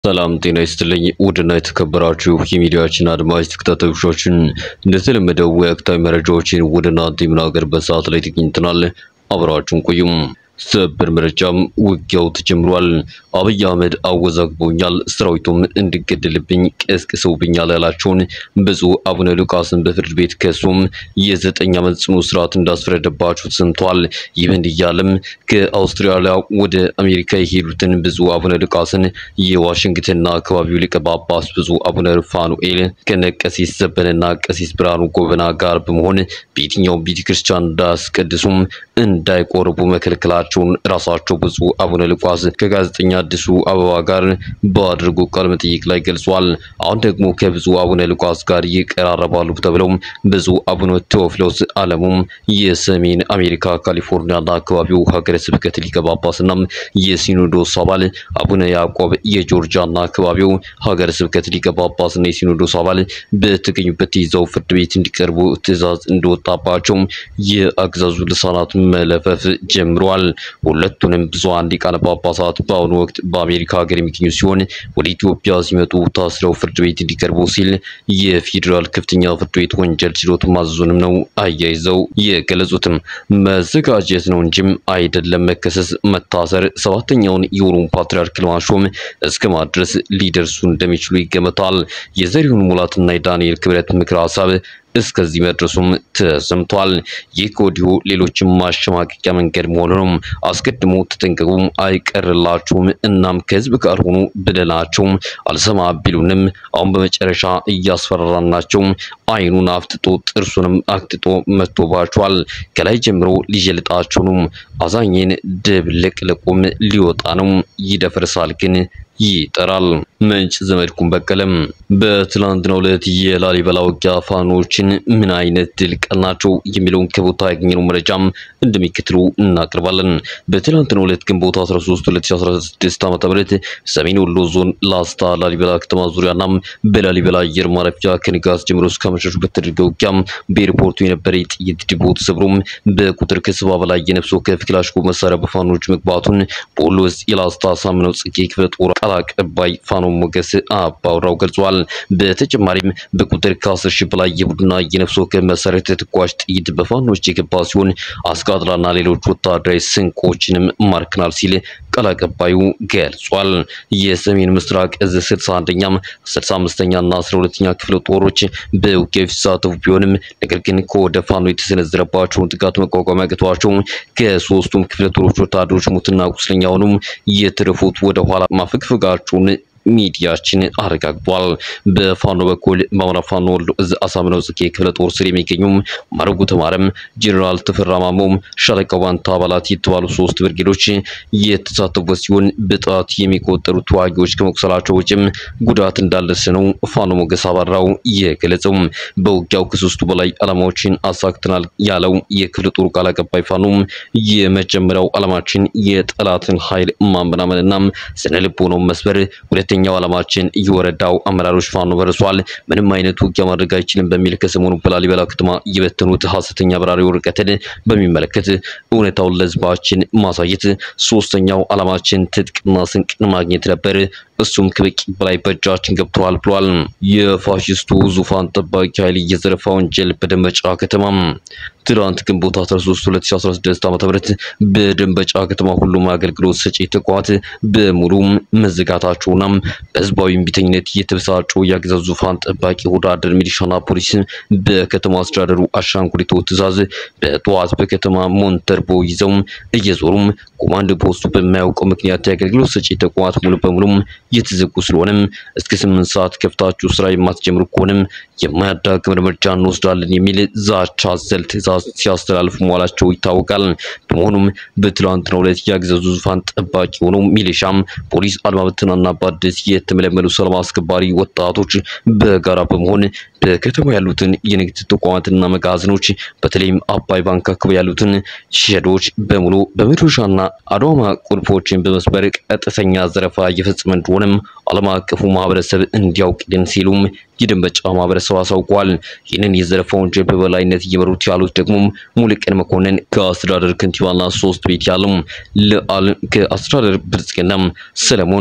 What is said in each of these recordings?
ሰላም ጤና ይስጥልኝ። ውድና የተከበራችሁ የሚዲያችን አድማጭ ተከታታዮቻችን እንደተለመደው ወቅታዊ መረጃዎችን ወደ እናንተ የምናገርበት ሰዓት ላይ ተገኝተናል። አብራችሁን ቆዩም። ሰበር መረጃም ውጊያው ተጀምሯል። አብይ አህመድ አወዛግቦኛል፣ ሰራዊቱም እንዲገደልብኝ ቀስቅሰውብኛል ያላቸውን ብፁዕ አቡነ ሉቃስን በፍርድ ቤት ከሱም የዘጠኝ ዓመት ጽኑ እስራት እንዳስፈረደባቸው ተሰምተዋል። ይህ በእንዲህ እያለም ከአውስትራሊያ ወደ አሜሪካ የሄዱትን ብፁዕ አቡነ ሉቃስን የዋሽንግተንና አካባቢው ሊቀ ጳጳስ ብፁዕ አቡነ ሩፋኑኤል ከነ ቀሲስ ዘበነና ቀሲስ ብርሃኑ ጎበና ጋር በመሆን በየትኛውም ቤተ ክርስቲያን እንዳያስቀድሱም እንዳይቆርቡ መከልከላቸውን ራሳቸው ብፁዕ አቡነ ሉቃስ ከጋዜጠኛ አዲሱ አበባ ጋር ባደረጉ ቃለ መጠይቅ ላይ ገልጿል። አሁን ደግሞ ከብፁዕ አቡነ ሉቃስ ጋር ይቀራረባሉ ተብለው ብፁዕ አቡነ ቴዎፍሎስ አለሙም የሰሜን አሜሪካ ካሊፎርኒያና አካባቢው ሀገረ ስብከት ሊቀ ጳጳስና የሲኖዶስ አባል አቡነ ያዕቆብ የጆርጂያና አካባቢው ሀገረ ስብከት ሊቀ ጳጳስና የሲኖዶስ አባል በተገኙበት ይዘው ፍርድ ቤት እንዲቀርቡ ትዕዛዝ እንደወጣባቸው የአገዛዙ ልሳናት መለፈፍ ጀምረዋል። ሁለቱንም ብዙሃን ሊቃነ ጳጳሳት በአሁኑ ወቅት በአሜሪካ ሀገር የሚገኙ ሲሆን ወደ ኢትዮጵያ ሲመጡ ታስረው ፍርድ ቤት እንዲቀርቡ ሲል የፌዴራል ከፍተኛ ፍርድ ቤት ወንጀል ችሎት ማዘዙንም ነው አያይዘው የገለጹትም። መዘጋጀት ነው እንጂም አይደለም መከሰስ፣ መታሰር፣ ሰባተኛውን የኦሮሞ ፓትርያርክ ለማሾም እስከ ማድረስ ሊደርሱ እንደሚችሉ ይገመታል። የዘሪሁን ሙላትና የዳንኤል ክብረት ምክረ ሀሳብ እስከዚህ መድረሱም ተሰምቷል። ይህ ከወዲሁ ሌሎችም ማሸማቀቂያ መንገድ መሆኑንም አስቀድሞ ተጠንቀቁም፣ አይቀርላችሁም፣ እናም ከህዝብ ጋር ሆኑ ብለናቸው አልሰማ ቢሉንም አሁን በመጨረሻ እያስፈራራናቸው አይኑን አፍጥጦ ጥርሱንም አክጥጦ መጥቶባቸዋል። ከላይ ጀምሮ ሊጀልጣቸው ነው። አዛኝን ድብልቅልቁም ሊወጣ ነው። ይደፈርሳል ግን ይጠራል። ምንጭ ዘመድኩን በቀለም በትላንትናው ዕለት የላሊበላ ውጊያ ፋኖችን ምን አይነት ድል ቀናቸው የሚለውን ከቦታ ያገኘነው መረጃም እንደሚከትሉ እናቀርባለን። በትላንትናው ዕለት ግንቦት 13 2016 ዓ.ም ሰሜን ወሎ ዞን ላስታ ላሊበላ ከተማ ዙሪያና በላሊበላ አየር ማረፊያ ከንጋት ጀምሮ እስከ አመሻሹ በተደረገ ውጊያ በኤርፖርቱ የነበረ የጥይት ዲፖ ተሰብሮም በቁጥር ከሰባ በላይ የነፍስ ወከፍ ክላሽንኮቭ መሳሪያ በፋኖች መግባቱን በወሎ ውስጥ የላስታ ሳምነው ጽጌ ክፍለ ጦር ቃል አቀባይ ፋኖ ሞገስ አባውራው ገልጿል። በተጨማሪም በቁጥር ከአስር ሺህ በላይ የቡድንና የነፍስ ወከፍ መሳሪያ ተተኳሽ ጥይት በፋኖች የገባ ሲሆን አስቃጥላና ሌሎች ወታደራዊ ስንቆችንም ማርክናል ሲል ቃል አቀባዩ ገልጿል። የሰሜን ምስራቅ እዝ 61ኛም 65ኛ እና 12ኛ ክፍለ ጦሮች በውጊያው ሲሳተፉ ቢሆንም ነገር ግን ከወደ ፋኖ የተሰነዘረባቸውን ጥቃት መቋቋም ያቅቷቸው ከሶስቱም ክፍለ ጦሮች ወታደሮች ሙትና ቁስለኛ ሆኑም የተረፉት ወደ ኋላ ማፈግፈጋቸውን ሚዲያችን አረጋግጧል። በፋኖ በኩል በአማራ ፋኖ ወሎ እዝ አሳምነው ጽጌ ክፍለ ጦር ስር የሚገኙም ማረጉ ተማረም፣ ጄኔራል ተፈራ ማሞም፣ ሻለቃ ዋንታ አባላት የተባሉ ሶስት ብርጌዶች የተሳተፉበት ሲሆን በጣት የሚቆጠሩ ተዋጊዎች ከመቁሰላቸው ውጭም ጉዳት እንዳለስ ነው ፋኖ ሞገስ አባራው የገለጸው። በውጊያው ከሶስቱ በላይ ዓላማዎችን አሳክተናል ያለው የክፍለ ጦሩ ቃል አቀባይ ፋኖም የመጀመሪያው ዓላማችን የጠላትን ኃይል ማመናመንና ስነ ልቦናውን መስበር ሁለተኛው ዓላማችን የወረዳው አመራሮች ፋኖ በርሷል፣ ምንም አይነት ውጊያ ማድረግ አይችልም በሚል ከሰሞኑ በላሊበላ ከተማ የበተኑት ሐሰተኛ በራሪ ወረቀትን በሚመለከት እውነታውን ለሕዝባችን ማሳየት፣ ሶስተኛው ዓላማችን ትጥቅና ስንቅን ማግኘት ነበር። እሱም ከበቂ በላይ በእጃችን ገብተዋል ብሏል። የፋሽስቱ ዙፋን ጠባቂ ኃይል የዘረፋ ወንጀል በደንበጫ ከተማ ትናንት ግንቦት 13 2016 ዓ.ም በደንበጫ ከተማ ሁሉም አገልግሎት ሰጪ ተቋማት በሙሉ መዘጋታቸውና በህዝባዊ እምቢተኝነት የተበሳጩ የአገዛዙ ዙፋን ጠባቂ ወዳደር ሚሊሻና ፖሊስ በከተማ አስተዳደሩ አሻንጉሊቶ ትዕዛዝ በጠዋት በከተማ ሞንተርቦ ይዘው እየዞሩም ኮማንድ ፖስቱ በማያውቀው ምክንያት የአገልግሎት ሰጪ ተቋማት ሙሉ በሙሉ የተዘጉ ስለሆነም እስከ ስምንት ሰዓት ከፍታችሁ ስራ የማትጀምሩ ከሆነም የማያዳግም እርምጃ እንወስዳለን የሚል ዛቻ አዘል ትዕዛዝ ሲያስተላልፉ መዋላቸው ይታወቃል። በመሆኑም በትላንትናው ዕለት የአገዛዙ ዙፋን ጠባቂ የሆነው ሚሊሻም፣ ፖሊስ፣ አድማ ብተናና በአዲስ የተመለመሉ ሰላም አስከባሪ ወጣቶች በጋራ በመሆን በከተማ ያሉትን የንግድ ተቋማትና መጋዘኖች በተለይም አባይ ባንክ አካባቢ ያሉትን ሸዶች በሙሉ በመዶሻና አድዋማ ቁልፎችን በመስበር ቀጥተኛ ዘረፋ እየፈጸመ እንደሆነም ዓለም አቀፉ ማህበረሰብ እንዲያውቅልን ሲሉም የደንበጫ ማህበረሰብ አሳውቋል። ይህንን የዘረፋ ወንጀል በበላይነት እየመሩት ያሉት ደግሞ ሙሉቀን መኮንን ከአስተዳደር ከንቲባና ሶስት ቤት ያለው ለአል ከአስተዳደር ብልጽግና ሰለሞን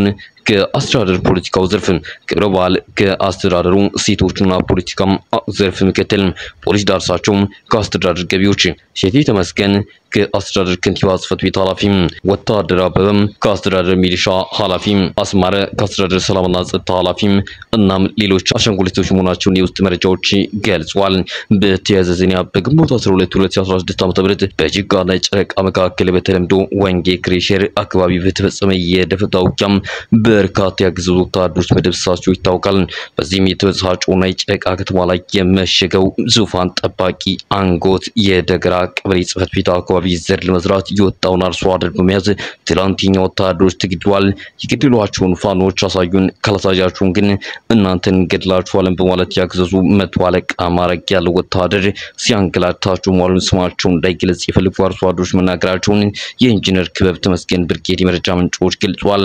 ከአስተዳደር ፖለቲካው ዘርፍ ክብረ በዓል ከአስተዳደሩ ሴቶችና ፖለቲካም ዘርፍ ምክትል ፖሊስ ዳርሳቸው ከአስተዳደር ገቢዎች ሼቴ ተመስገን ከአስተዳደር ከንቲባ ጽሕፈት ቤት ኃላፊ ወታደር አበበም ከአስተዳደር ሚሊሻ ኃላፊ አስማረ ከአስተዳደር ሰላምና ጸጥታ ኃላፊ እናም ሌሎች አሻንጉሊቶች መሆናቸውን የውስጥ መረጃዎች ገልጿል። በተያያዘ ዜና በግንቦት 12 2016 ዓ.ም በጅጋና ጨረቃ መካከል በተለምዶ ወንጌ ክሬሸር አካባቢ በተፈጸመ የደፈጣ ውጊያም በርካታ ያገዘዙ ወታደሮች መደብሰሳቸው ይታወቃል። በዚህም የተበሳጨውና የጨረቃ ከተማ ላይ የመሸገው ዙፋን ጠባቂ አንጎት የደገራ ቀበሌ ጽሕፈት ቤት አካባቢ ዘር ለመዝራት የወጣውን አርሶ አደር በመያዝ ትላንትኛ ወታደሮች ተገድለዋል። የገደሏቸውን ፋኖች አሳዩን፣ ካላሳያችሁን ግን እናንተን ገድላችኋለን በማለት ያገዘዙ መቶ አለቃ ማዕረግ ያለው ወታደር ሲያንገላታቸው መዋሉን ስማቸው እንዳይገለጽ የፈልጉ አርሶ አደሮች መናገራቸውን የኢንጂነር ክበብ ተመስገን ብርጌድ የመረጃ ምንጮች ገልጿል።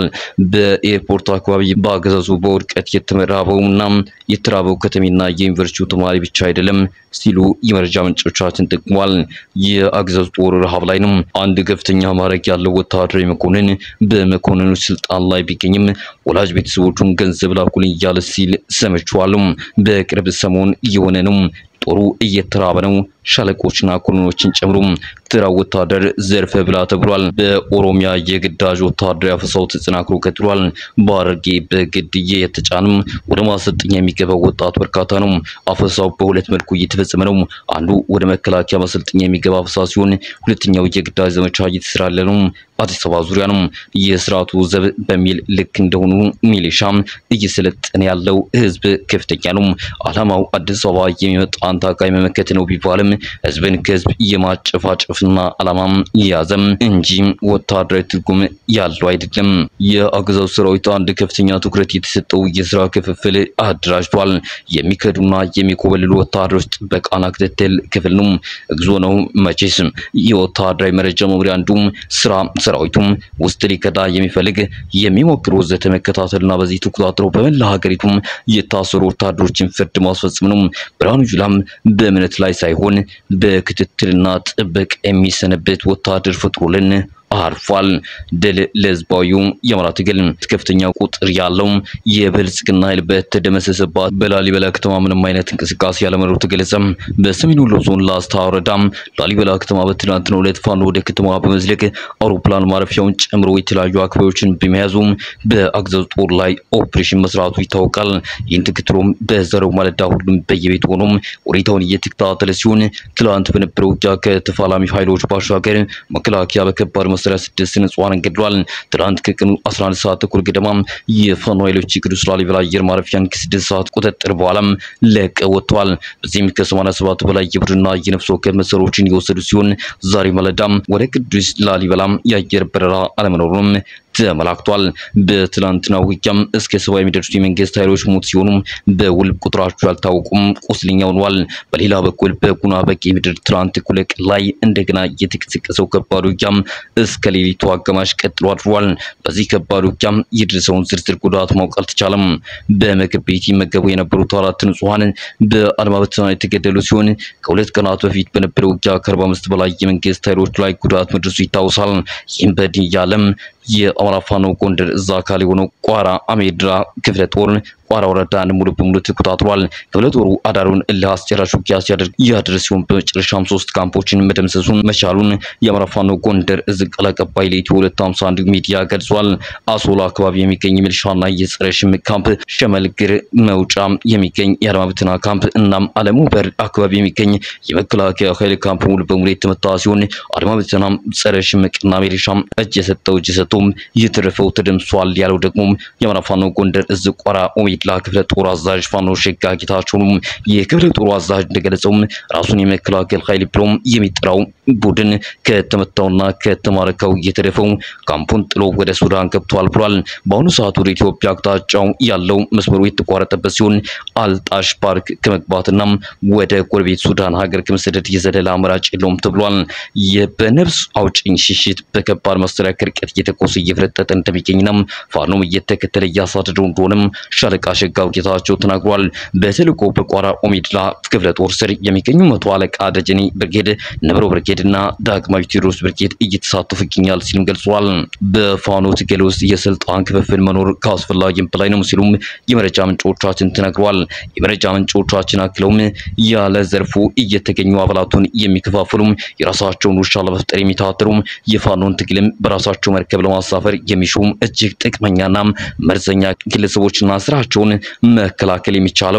በኤርፖርት አካባቢ በአገዛዙ በውድቀት የተመራበውና የተራበው ከተሜና የዩኒቨርሲቲው ተማሪ ብቻ አይደለም ሲሉ የመረጃ ምንጮቻችን ጠቅሟል። የአገዛዙ ጦር ረሃብ ላይ ነው። አንድ ከፍተኛ ማዕረግ ያለው ወታደራዊ መኮንን በመኮንኑ ስልጣን ላይ ቢገኝም ወላጅ ቤተሰቦቹን ገንዘብ ላኩልኝ እያለ ሲል ሰምቼዋለሁ። በቅርብ ሰሞን እየሆነ ነው። ጦሩ እየተራበ ነው። ሻለቆችና ኮሎኖችን ጨምሮ ተራ ወታደር ዘርፈ ብላ ተብሏል። በኦሮሚያ የግዳጅ ወታደራዊ አፈሳው ተጠናክሮ ቀጥሏል። በሐረርጌ በግድዬ የተጫንም ወደ ማሰልጠኛ የሚገባው ወጣት በርካታ ነው። አፈሳው በሁለት መልኩ እየተፈጸመ ነው። አንዱ ወደ መከላከያ ማሰልጠኛ የሚገባ አፈሳ ሲሆን፣ ሁለተኛው የግዳጅ ዘመቻ እየተሰራለ ነው። አዲስ አበባ ዙሪያ ነው። የስርዓቱ ዘብ በሚል ልክ እንደሆኑ ሚሊሻም እየሰለጠነ ያለው ህዝብ ከፍተኛ ነው። ዓላማው አዲስ አበባ የሚመጣን ታጋይ መመከት ነው ቢባልም ህዝብን ከህዝብ የማጨፋጨፍና ዓላማም የያዘም እንጂ ወታደራዊ ትርጉም ያለው አይደለም። የአገዛዙ ሰራዊት አንድ ከፍተኛ ትኩረት የተሰጠው የስራ ክፍፍል አደራጅቷል። የሚከዱና የሚኮበልሉ ወታደሮች ጥበቃና ክትትል ክፍል ነው። እግዚኦ ነው መቼስ የወታደራዊ መረጃ መምሪያ አንዱም ስራ ሰራዊቱም ውስጥ ሊከዳ የሚፈልግ የሚሞክር ወዘተ መከታተልና በዚህ ተቆጣጥሮ በመላ ሀገሪቱም የታሰሩ ወታደሮችን ፍርድ ማስፈጸም ነው። ብርሃኑ ጁላም በእምነት ላይ ሳይሆን በክትትልና ጥበቃ የሚሰነበት ወታደር ፈጥሮልን አርፏል። ድል ለህዝባዊው የአማራ ትግል። ከፍተኛ ቁጥር ያለው የብልጽግና ኃይል በተደመሰሰባት በላሊበላ ከተማ ምንም አይነት እንቅስቃሴ ያለመኖሩ ተገለጸ። በሰሜን ወሎ ዞን ላስታ ወረዳ ላሊበላ ከተማ በትናንትናው ዕለት ፋኖ ወደ ከተማዋ በመዝለቅ አውሮፕላን ማረፊያውን ጨምሮ የተለያዩ አካባቢዎችን በመያዙም በአገዛዙ ጦር ላይ ኦፕሬሽን መስራቱ ይታወቃል። ይህን ተከትሎም በዛሬው ማለዳ ሁሉም በየቤት ሆኖም ሁኔታውን እየተከታተለ ሲሆን ትላንት በነበረው ውጊያ ከተፋላሚ ኃይሎች ባሻገር መከላከያ በከባድ መሳሪያ ስድስት ንጹሃንን ገድሏል። ትናንት ከቀኑ 11 ሰዓት ተኩል ገደማ የፋኖ ኃይሎች የቅዱስ ላሊበላ አየር ማረፊያን ከስድስት ሰዓት ቁጥጥር በኋላም ለቀው ወጥተዋል። በዚህም ከ87 በላይ የቡድንና የነፍስ ወከፍ መሳሪያዎችን የወሰዱ ሲሆን ዛሬ ማለዳም ወደ ቅዱስ ላሊበላም የአየር በረራ አለመኖሩም ተመላክቷል። በትላንትና ውጊያም እስከ ሰባ የሚደርሱ የመንግስት ኃይሎች ሞት ሲሆኑ በውል ቁጥራቸው ያልታወቁም ቁስለኛ ሆነዋል። በሌላ በኩል በጉና በጌ ምድር ትላንት እኩለ ቀን ላይ እንደገና የተቀሰቀሰው ከባድ ውጊያም እስከ ሌሊቱ አጋማሽ ቀጥሎ አድሯል። በዚህ ከባድ ውጊያም የደረሰውን ዝርዝር ጉዳት ማወቅ አልተቻለም። በምግብ ቤት ይመገቡ የነበሩት አራት ንጹሃን በአድማ በተና የተገደሉ ሲሆን ከሁለት ቀናት በፊት በነበረው ውጊያ ከአርባ አምስት በላይ የመንግስት ኃይሎች ላይ ጉዳት መድረሱ ይታወሳል። ይህም በድን እያለም የአማራ ፋኖ ጎንደር እዛ አካል የሆነው ቋራ አሜድራ ክፍለ ጦር ቋራ ወረዳን ሙሉ በሙሉ ተቆጣጥሯል። ክፍለ ጦሩ አዳሩን እልህ አስጨራሽ ውጊያ ሲያደርግ ያደረ ሲሆን በመጨረሻም ሶስት ካምፖችን መደምሰሱን መቻሉን የአማራ ፋኖ ጎንደር እዝ ቃል አቀባይ ለኢትዮ 251 ሚዲያ ገልጿል። አሶላ አካባቢ የሚገኝ ሚሊሻና የጸረ ሽምቅ ካምፕ፣ ሸመልግር መውጫ የሚገኝ የአድማ ብተና ካምፕ እናም አለሙ በር አካባቢ የሚገኝ የመከላከያ ኃይል ካምፕ ሙሉ በሙሉ የተመታ ሲሆን አድማ ብተናም ጸረ ሽምቅና ሚሊሻም እጅ የሰጠው እጅ ሰጥቶም የተረፈው ተደምሷል ያለው ደግሞ የአማራ ፋኖ ጎንደር እዝ ቋራ ኦሜድላ ክፍለ ጦር አዛዥ ፋኖ ሸጋ ጌታቸው ነው። የክፍለ ጦሩ አዛዥ እንደገለጸውም ራሱን የመከላከል ኃይል ብሎም የሚጠራው ቡድን ከተመታውና ከተማረከው የተረፈው ካምፑን ጥሎ ወደ ሱዳን ገብቷል ብሏል። በአሁኑ ሰዓት ወደ ኢትዮጵያ አቅጣጫው ያለው መስመሩ የተቋረጠበት ሲሆን አልጣሽ ፓርክ ከመግባትና ወደ ጎረቤት ሱዳን ሀገር ከመሰደድ የዘለለ አማራጭ የለውም ተብሏል። በነፍስ አውጭኝ ሽሽት በከባድ መሳሪያ ከርቀት እየተኮሰ እየፈረጠጠ እንደሚገኝና ፋኖም እየተከተለ እያሳደደው እንደሆነም ሻለቃ ሸጋው ጌታቸው ተናግሯል። በተልዕኮ በቋራ ኦሜድላ ክፍለ ጦር ስር የሚገኙ መቶ አለቃ ደጀኔ ብርጌድ፣ ነብሮ ብርጌድ፣ ብርጌድና ዳግማዊ ቴዎድሮስ ብርጌድ እየተሳተፉ ይገኛል ሲልም ገልጿል። በፋኖ ትግል ውስጥ የስልጣን ክፍፍል መኖር ከአስፈላጊም በላይ ነው ሲሉም የመረጃ ምንጮቻችን ተናግረዋል። የመረጃ ምንጮቻችን አክለውም ያለ ዘርፉ እየተገኙ አባላቱን የሚከፋፍሉም የራሳቸውን ውሻ ለመፍጠር የሚታተሩም የፋኖን ትግልም በራሳቸው መርከብ ለማሳፈር የሚሹም እጅግ ጥቅመኛና መርዘኛ ግለሰቦችና ስራቸውን መከላከል የሚቻለው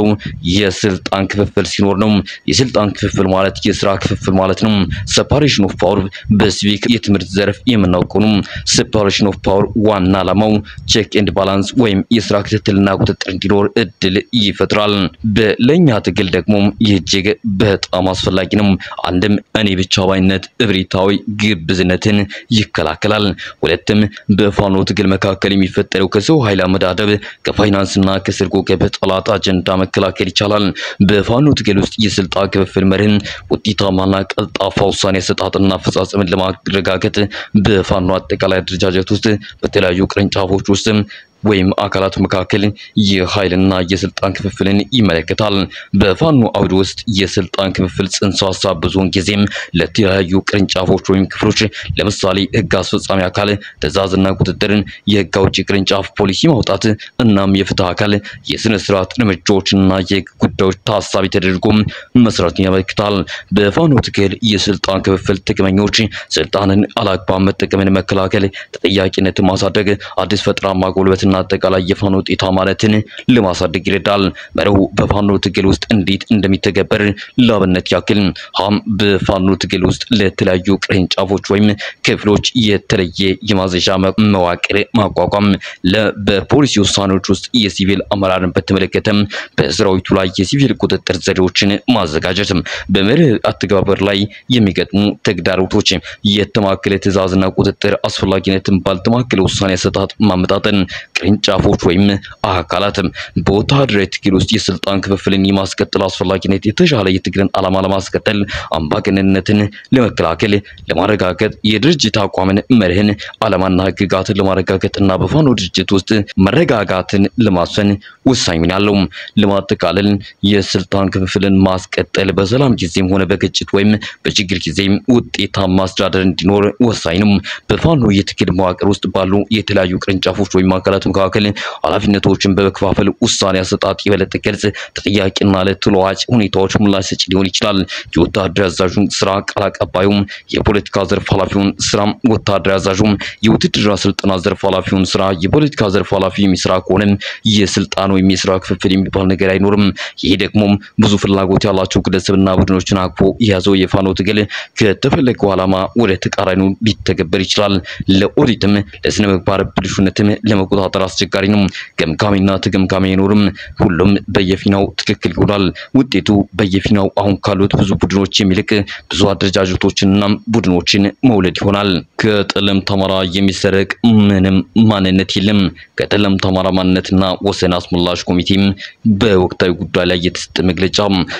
የስልጣን ክፍፍል ሲኖር ነው። የስልጣን ክፍፍል ማለት የስራ ክፍፍል ማለት ነው። ሴፓሬሽን ኦፍ ፓወር በሲቪክ የትምህርት ዘርፍ የምናውቀው ነው። ሴፓሬሽን ኦፍ ፓወር ዋና ዓላማው ቼክ ኤንድ ባላንስ ወይም የስራ ክትትልና ቁጥጥር እንዲኖር እድል ይፈጥራል። በለኛ ትግል ደግሞ ይህ እጅግ በጣም አስፈላጊ ነው። አንድም እኔ ብቻ ባይነት እብሪታዊ ግብዝነትን ይከላከላል። ሁለትም በፋኖ ትግል መካከል የሚፈጠረው ከሰው ኃይል አመዳደብ ከፋይናንስና ከስርጎ ገብ ጠላት አጀንዳ መከላከል ይቻላል። በፋኖ ትግል ውስጥ የስልጣን ክፍፍል መርህን ውጤታማና ቀልጣፋ ውሳኔ አሰጣጥና አፈጻጸምን ለማረጋገጥ በፋኖ አጠቃላይ አደረጃጀት ውስጥ በተለያዩ ቅርንጫፎች ውስጥ ወይም አካላት መካከል የኃይልና የስልጣን ክፍፍልን ይመለከታል። በፋኖ አውድ ውስጥ የስልጣን ክፍፍል ጽንሰ ሀሳብ ብዙውን ጊዜም ለተለያዩ ቅርንጫፎች ወይም ክፍሎች ለምሳሌ ሕግ አስፈጻሚ አካል ትዕዛዝና ቁጥጥርን፣ የሕግ አውጪ ቅርንጫፍ ፖሊሲ ማውጣት እናም የፍትህ አካል የስነ ስርዓት እርምጃዎችና የሕግ ጉዳዮች ታሳቢ ተደርጎ መስራትን ያመለክታል። በፋኖ ትግል የስልጣን ክፍፍል ጥቅመኞች ስልጣንን አላግባብ መጠቀምን መከላከል፣ ተጠያቂነትን ማሳደግ፣ አዲስ ፈጠራ ማጎልበት እና አጠቃላይ የፋኖ ውጤታ ማለትን ለማሳደግ ይረዳል። መርሁ በፋኖ ትግል ውስጥ እንዴት እንደሚተገበር ለአብነት ያክል ሀም በፋኖ ትግል ውስጥ ለተለያዩ ቅርንጫፎች ወይም ክፍሎች የተለየ የማዘዣ መዋቅር ማቋቋም፣ ለ በፖሊሲ ውሳኔዎች ውስጥ የሲቪል አመራርን በተመለከተም በሰራዊቱ ላይ የሲቪል ቁጥጥር ዘዴዎችን ማዘጋጀት፣ በመርህ አተገባበር ላይ የሚገጥሙ ተግዳሮቶች የተማከለ ትዕዛዝና ቁጥጥር አስፈላጊነትን ባልተማከለ ውሳኔ አሰጣጥ ማመጣጠን ቅርንጫፎች ወይም አካላትም በወታደራዊ ትግል ውስጥ የስልጣን ክፍፍልን የማስቀጠል አስፈላጊነት የተሻለ የትግልን ዓላማ ለማስቀጠል አምባገነንነትን ለመከላከል ለማረጋገጥ የድርጅት አቋምን መርህን ዓላማና ህግጋትን ለማረጋገጥ እና በፋኖ ድርጅት ውስጥ መረጋጋትን ለማስፈን ወሳኝ ሚና አለው። ለማጠቃለል የስልጣን ክፍፍልን ማስቀጠል በሰላም ጊዜም ሆነ በግጭት ወይም በችግር ጊዜም ውጤታማ አስተዳደር እንዲኖር ወሳኝ ነው። በፋኖ የትግል መዋቅር ውስጥ ባሉ የተለያዩ ቅርንጫፎች ወይም አካላት መካከል ኃላፊነቶችን በመከፋፈል ውሳኔ አሰጣጥ የበለጠ ግልጽ፣ ተጠያቂና ለተለዋጭ ሁኔታዎች ምላሽ ሰጪ ሊሆን ይችላል። የወታደር አዛዡን ስራ ቃል አቀባዩም፣ የፖለቲካ ዘርፍ ኃላፊውን ስራ ወታደር አዛዡም፣ የውትድርና ስልጠና ዘርፍ ኃላፊውን ስራ የፖለቲካ ዘርፍ ኃላፊ የሚሰራ ከሆነም የስልጣን ወይም የስራ ክፍፍል የሚባል ነገር አይኖርም። ይሄ ደግሞ ብዙ ፍላጎት ያላቸው ግለሰብና ቡድኖችን አቅፎ የያዘው የፋኖ ትግል ከተፈለገው ዓላማ ወደ ተቃራኒው ሊተገበር ይችላል። ለኦዲትም ለስነ ምግባር ብልሹነትም ለመቆጣጠር አስቸጋሪ ነው። ገምጋሚና ተገምጋሚ አይኖርም። ሁሉም በየፊናው ትክክል ይሆናል። ውጤቱ በየፊናው አሁን ካሉት ብዙ ቡድኖች የሚልቅ ብዙ አደረጃጀቶችንና ቡድኖችን መውለድ ይሆናል። ከጠለምት አማራ የሚሰረቅ ምንም ማንነት የለም። ከጠለምት አማራ ማንነትና ወሰን አስመላሽ ኮሚቴም በወቅታዊ ጉዳይ ላይ የተሰጠ መግለጫ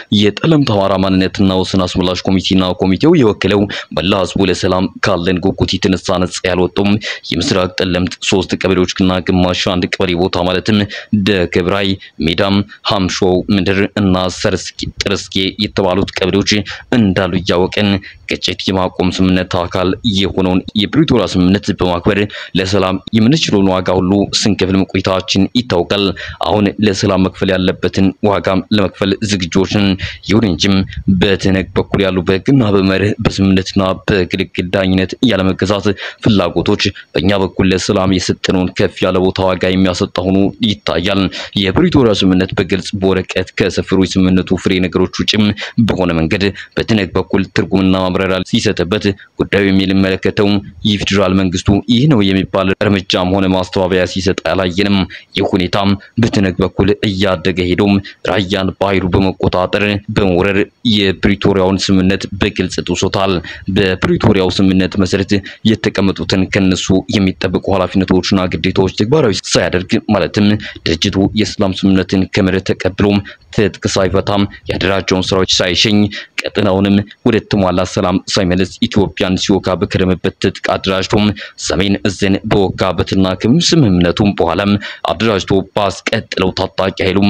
የጠለምት አማራ ማንነትና ወሰን አስመላሽ ኮሚቴና ኮሚቴው የወከለው መላ ህዝቡ ለሰላም ካለን ጉጉት የተነሳ ነጻ ያልወጡም የምስራቅ ጠለምት ሶስት ቀበሌዎችና ግማሽ አንድ ቀበሌ ቦታ ማለትም ደገብራይ፣ ሜዳም፣ ሀምሾው ምድር እና ሰርስኪ ጥርስጌ የተባሉት ቀበሌዎች እንዳሉ እያወቀን ግጭት የማቆም ስምምነት አካል የሆነውን የፕሪቶሪያ ስምምነት በማክበር ለሰላም የምንችለውን ዋጋ ሁሉ ስንከፍል መቆየታችን ይታወቃል። አሁን ለሰላም መክፈል ያለበትን ዋጋም ለመክፈል ዝግጆች ነን። ይሁን እንጂም በትነግ በኩል ያሉ በህግና በመርህ በስምምነትና በግልግል ዳኝነት ያለመገዛት ፍላጎቶች በእኛ በኩል ለሰላም የሰጠነውን ከፍ ያለ ቦታ ዋጋ የሚያሰጣ ሆኖ ይታያል። የፕሪቶሪያ ስምምነት በግልጽ በወረቀት ከሰፈሩ የስምምነቱ ፍሬ ነገሮች ውጭም በሆነ መንገድ በትነግ በኩል ትርጉምና ማብራሪያ ሲሰጥበት ጉዳዩ የሚመለከተው የፌዴራል መንግስቱ ይህ ነው የሚባል እርምጃም ሆነ ማስተባበያ ሲሰጥ አላየንም። ይህ ሁኔታም በትነግ በኩል እያደገ ሄዶም ራያን በኃይሉ በመቆጣጠር በመውረር የፕሪቶሪያውን ስምምነት በግልጽ ጥሶታል። በፕሪቶሪያው ስምምነት መሰረት የተቀመጡትን ከነሱ የሚጠበቁ ኃላፊነቶችና ግዴታዎች ተግባራዊ ሳያደርግ ማለትም ድርጅቱ የሰላም ስምምነትን ከመሬት ተቀብሎም ትጥቅ ሳይፈታም ያደራጀውን ስራዎች ሳይሸኝ ቀጠናውንም ወደ ተሟላ ሰላም ሳይመለስ ኢትዮጵያን ሲወጋ በከረመበት ትጥቅ አደራጅቶም ሰሜን እዝን በወጋበትና ከስምምነቱም በኋላም አደራጅቶ ባስቀጥለው ታጣቂ ኃይሉም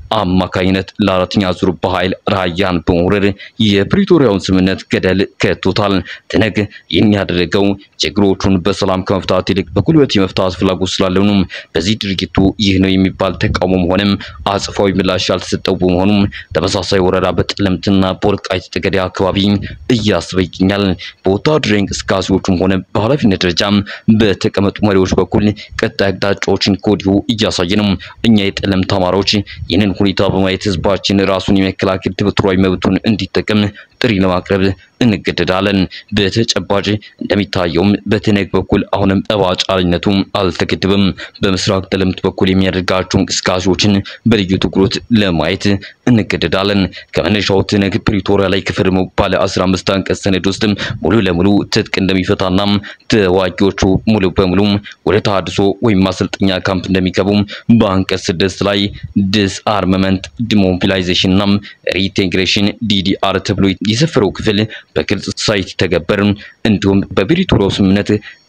አማካኝነት ለአራተኛ ዙር በኃይል ራያን በመውረድ የፕሪቶሪያውን ስምምነት ገደል ከቶታል። ትነግ ይህን ያደረገው ችግሮቹን በሰላም ከመፍታት ይልቅ በጉልበት የመፍታት ፍላጎት ስላለው ነው። በዚህ ድርጊቱ ይህ ነው የሚባል ተቃውሞም ሆነም አጽፋዊ ምላሽ ያልተሰጠው በመሆኑም ተመሳሳይ ወረራ በጠለምትና በወልቃይት ጠገዴ አካባቢ እያሰበ ይገኛል። በወታደራዊ እንቅስቃሴዎቹም ሆነ በኃላፊነት ደረጃ በተቀመጡ መሪዎች በኩል ቀጣይ አቅጣጫዎችን ከወዲሁ እያሳየ ነው። እኛ የጠለምት አማራዎች ይህንን ሁኔታ በማየት ህዝባችን ራሱን የመከላከል ተፈጥሯዊ መብቱን እንዲጠቀም ጥሪ ለማቅረብ እንገደዳለን። በተጨባጭ እንደሚታየውም በትነግ በኩል አሁንም ጠባጫሪነቱ አልተገደበም። በምስራቅ ጠለምት በኩል የሚያደርጋቸው እንቅስቃሴዎችን በልዩ ትኩረት ለማየት እንገደዳለን። ከመነሻው ትነግ ፕሪቶሪያ ላይ ከፈረመው ባለ 15 አንቀጽ ሰነድ ውስጥ ሙሉ ለሙሉ ትጥቅ እንደሚፈታና ተዋጊዎቹ ሙሉ በሙሉ ወደ ተሃድሶ ወይም ማሰልጠኛ ካምፕ እንደሚገቡ በአንቀጽ ስድስት ላይ ዲስ አርመመንት ዲሞቢላይዜሽን እና ሪኢንቴግሬሽን ዲዲአር ተብሎ የሰፈረው ክፍል በግልጽ ሳይተገበር እንዲሁም በፕሪቶሪያው ስምምነት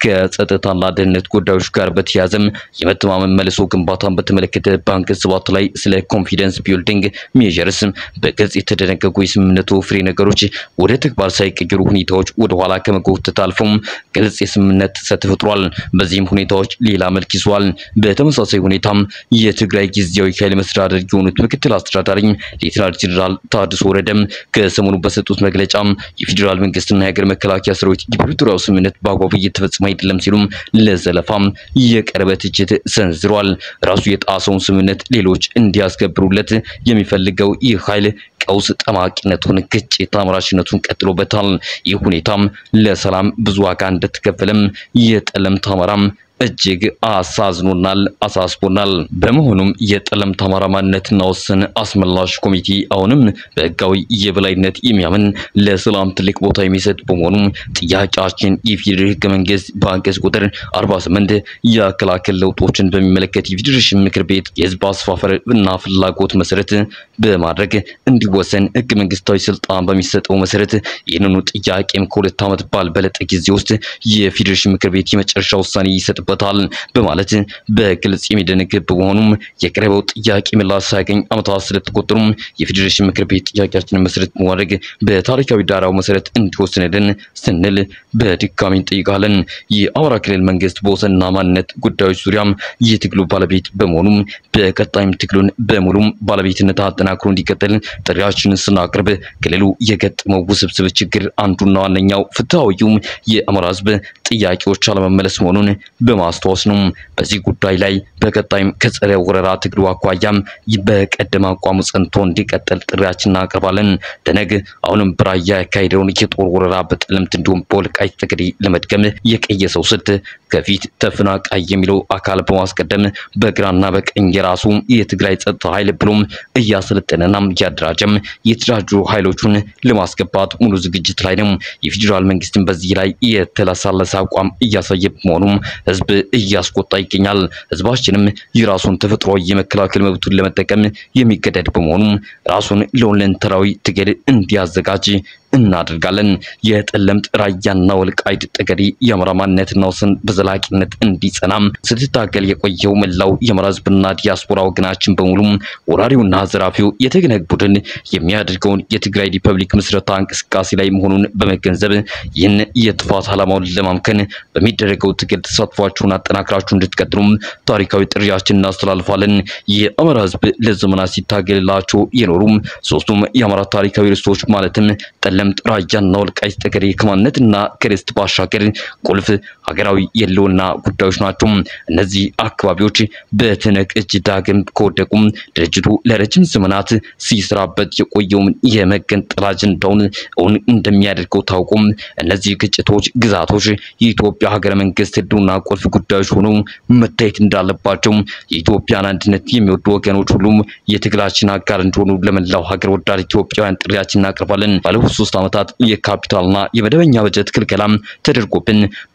ከጸጥታና ደህንነት ጉዳዮች ጋር በተያያዘም የመተማመን መልሶ ግንባታን በተመለከተ በአንቀጽ ሰባት ላይ ስለ ኮንፊደንስ ቢልዲንግ ሜዠርስ በግልጽ የተደነገጉ የስምምነቱ ፍሬ ነገሮች ወደ ተግባር ሳይቀየሩ ሁኔታዎች ወደ ኋላ ከመጎተት አልፎም ግልጽ የስምምነት ጥሰት ተፈጥሯል። በዚህም ሁኔታዎች ሌላ መልክ ይዟል። በተመሳሳይ ሁኔታም የትግራይ ጊዜያዊ ኃይል መስተዳደር የሆኑት ምክትል አስተዳዳሪ ሌተናል ጄኔራል ታድሶ ወረደም ከሰሞኑ በሰጡት መግለጫ የፌዴራል መንግስትና የሀገር መከላከያ ሰራዊት የፕሪቶሪያው ስምምነት በአግባቡ እየተፈጸመ አይደለም ሲሉም ለዘለፋም የቀረበ ትችት ሰንዝሯል። ራሱ የጣሰውን ስምምነት ሌሎች እንዲያስከብሩለት የሚፈልገው ይህ ኃይል ቀውስ ጠማቂነቱን፣ ግጭት አምራችነቱን ቀጥሎበታል። ይህ ሁኔታም ለሰላም ብዙ ዋጋ እንደተከፈለም የጠለምት አማራም እጅግ አሳዝኖናል፣ አሳስቦናል። በመሆኑም የጠለምት አማራ ማንነትና ወሰን አስመላሽ ኮሚቴ አሁንም በህጋዊ የበላይነት የሚያምን ለሰላም ትልቅ ቦታ የሚሰጥ በመሆኑም ጥያቄያችን የፌዴራል ህገ መንግስት በአንቀጽ ቁጥር 48 የአከላከል ለውጦችን በሚመለከት የፌዴሬሽን ምክር ቤት የህዝብ አስፋፈር እና ፍላጎት መሰረት በማድረግ እንዲወሰን ህገ መንግስታዊ ስልጣን በሚሰጠው መሰረት ይህንኑ ጥያቄም ከሁለት ዓመት ባልበለጠ ጊዜ ውስጥ የፌዴሬሽን ምክር ቤት የመጨረሻ ውሳኔ ይሰጥበታል በማለት በግልጽ የሚደነግግ በመሆኑም የቀረበው ጥያቄ ምላሽ ሳያገኝ ዓመታት ስለተቆጠሩም የፌዴሬሽን ምክር ቤት ጥያቄያችንን መሰረት በማድረግ በታሪካዊ ዳራው መሰረት እንዲወስንልን ስንል በድጋሚ እንጠይቃለን። የአማራ ክልል መንግስት በወሰንና ማንነት ጉዳዮች ዙሪያም የትግሉ ባለቤት በመሆኑም በቀጣይም ትግሉን በሙሉም ባለቤትነት አጠናክሮ እንዲቀጥል ጥሪያችንን ስናቀርብ ክልሉ የገጠመው ውስብስብ ችግር አንዱና ዋነኛው ፍትሐዊውም የአማራ ህዝብ ጥያቄዎች አለመመለስ መሆኑን በማስታወስ ነው። በዚህ ጉዳይ ላይ በቀጣይም ከጸረ ወረራ ትግሉ አኳያም በቀደመ አቋሙ ጸንቶ እንዲቀጥል ጥሪያችን እናቀርባለን። ደነግ አሁንም በራያ ያካሄደውን የጦር ወረራ በጠለምት እንዲሁም በወልቃይት ጠገዴ ለመድገም የቀየሰው ስልት ከፊት ተፈናቃይ የሚለው አካል በማስቀደም በግራና በቀኝ የራሱ የትግራይ ጸጥታ ኃይል ብሎም እያሰለጠነና እያደራጀም የተደራጁ ኃይሎቹን ለማስገባት ሙሉ ዝግጅት ላይ ነው። የፌዴራል መንግስትን በዚህ ላይ የተለሳለሰ አቋም እያሳየ በመሆኑም ህዝብ እያስቆጣ ይገኛል። ህዝባችንም የራሱን ተፈጥሯዊ የመከላከል መብቱን ለመጠቀም የሚገደድ በመሆኑም ራሱን ለሁለንተናዊ ትግል እንዲያዘጋጅ እናደርጋለን። የጠለምት ራያና ወልቃይት ጠገዴ የአማራ ማንነትና ወሰን በዘላቂነት እንዲጸናም ስትታገል የቆየው መላው የአማራ ህዝብና ዲያስፖራ ወገናችን በሙሉ ወራሪውና ዘራፊው የተገነግ ቡድን የሚያደርገውን የትግራይ ሪፐብሊክ ምስረታ እንቅስቃሴ ላይ መሆኑን በመገንዘብ ይህን የጥፋት ዓላማውን ለማምከን በሚደረገው ትግል ተሳትፏችሁን አጠናክራችሁ እንድትቀጥሉም ታሪካዊ ጥሪያችን እናስተላልፋለን። የአማራ ህዝብ ለዘመናት ሲታገልላቸው የኖሩም ሶስቱም የአማራ ታሪካዊ ርስቶች ማለትም ጠለምት፣ ራያና ወልቃይት ጠገዴ ከማንነትና ከርስት ባሻገር ቁልፍ ሀገራዊ የህልውና ጉዳዮች ናቸው። እነዚህ አካባቢዎች በትነግ እጅ ዳግም ከወደቁም ድርጅቱ ለረጅም ዘመናት ሲሰራበት የቆየውን የመገንጠል አጀንዳውን እውን እንደሚያደርገው ታውቁም። እነዚህ ግጭቶች፣ ግዛቶች የኢትዮጵያ ሀገረ መንግስት ህልውና ቁልፍ ጉዳዮች ሆነው መታየት እንዳለባቸው የኢትዮጵያን አንድነት የሚወዱ ወገኖች ሁሉም የትግላችን አጋር እንደሆኑ ለመላው ሀገር ወዳድ ኢትዮጵያውያን ጥሪያችን እናቀርባለን። ባለፉት ሶስት ዓመታት የካፒታልና የመደበኛ በጀት ክልከላም ተደርጎብን በበጀት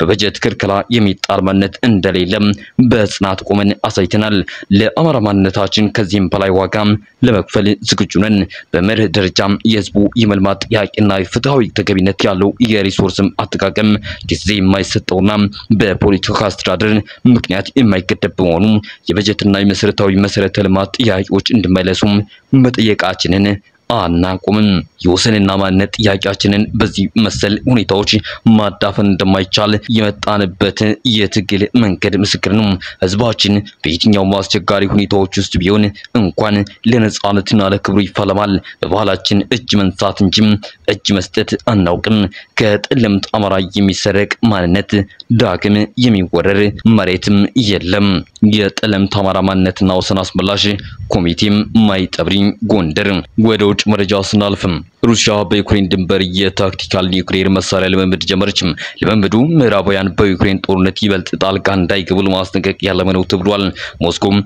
ክልከላ የሚጣል ማንነት እንደሌለም በጽናት ቆመን አሳይተናል። ለአማራ ማንነታችን ከዚህም በላይ ዋጋ ለመክፈል ዝግጁ ነን። በመርህ ደረጃም የህዝቡ የመልማት ጥያቄና ፍትሐዊ ተገቢነት ያለው የሪሶርስም አጠቃቀም ጊዜ የማይሰጠውና በፖለቲካ አስተዳደር ምክንያት የማይገደብ በመሆኑ የበጀትና የመሰረታዊ መሰረተ ልማት ጥያቄዎች እንዲመለሱም መጠየቃችንን አናቁምም። የወሰንና ማንነት ጥያቄያችንን በዚህ መሰል ሁኔታዎች ማዳፈን እንደማይቻል የመጣንበት የትግል መንገድ ምስክር ነው። ህዝባችን በየትኛውም አስቸጋሪ ሁኔታዎች ውስጥ ቢሆን እንኳን ለነጻነትና ለክብሩ ይፋለማል። በባህላችን እጅ መንሳት እንጂም እጅ መስጠት አናውቅም። ከጠለምት አማራ የሚሰረቅ ማንነት ዳግም የሚወረር መሬትም የለም። የጠለምት አማራ ማንነትና ወሰን አስመላሽ ኮሚቴም ማይጠብሪ ጎንደር ወደ ውጭ መረጃ ስናልፍም ሩሲያ በዩክሬን ድንበር የታክቲካል ኒውክሌር መሳሪያ ልምምድ ጀመረችም። ልምምዱ ምዕራባውያን በዩክሬን ጦርነት ይበልጥ ጣልቃ እንዳይገቡ ለማስጠንቀቅ ያለመ ነው ተብሏል። ሞስኮም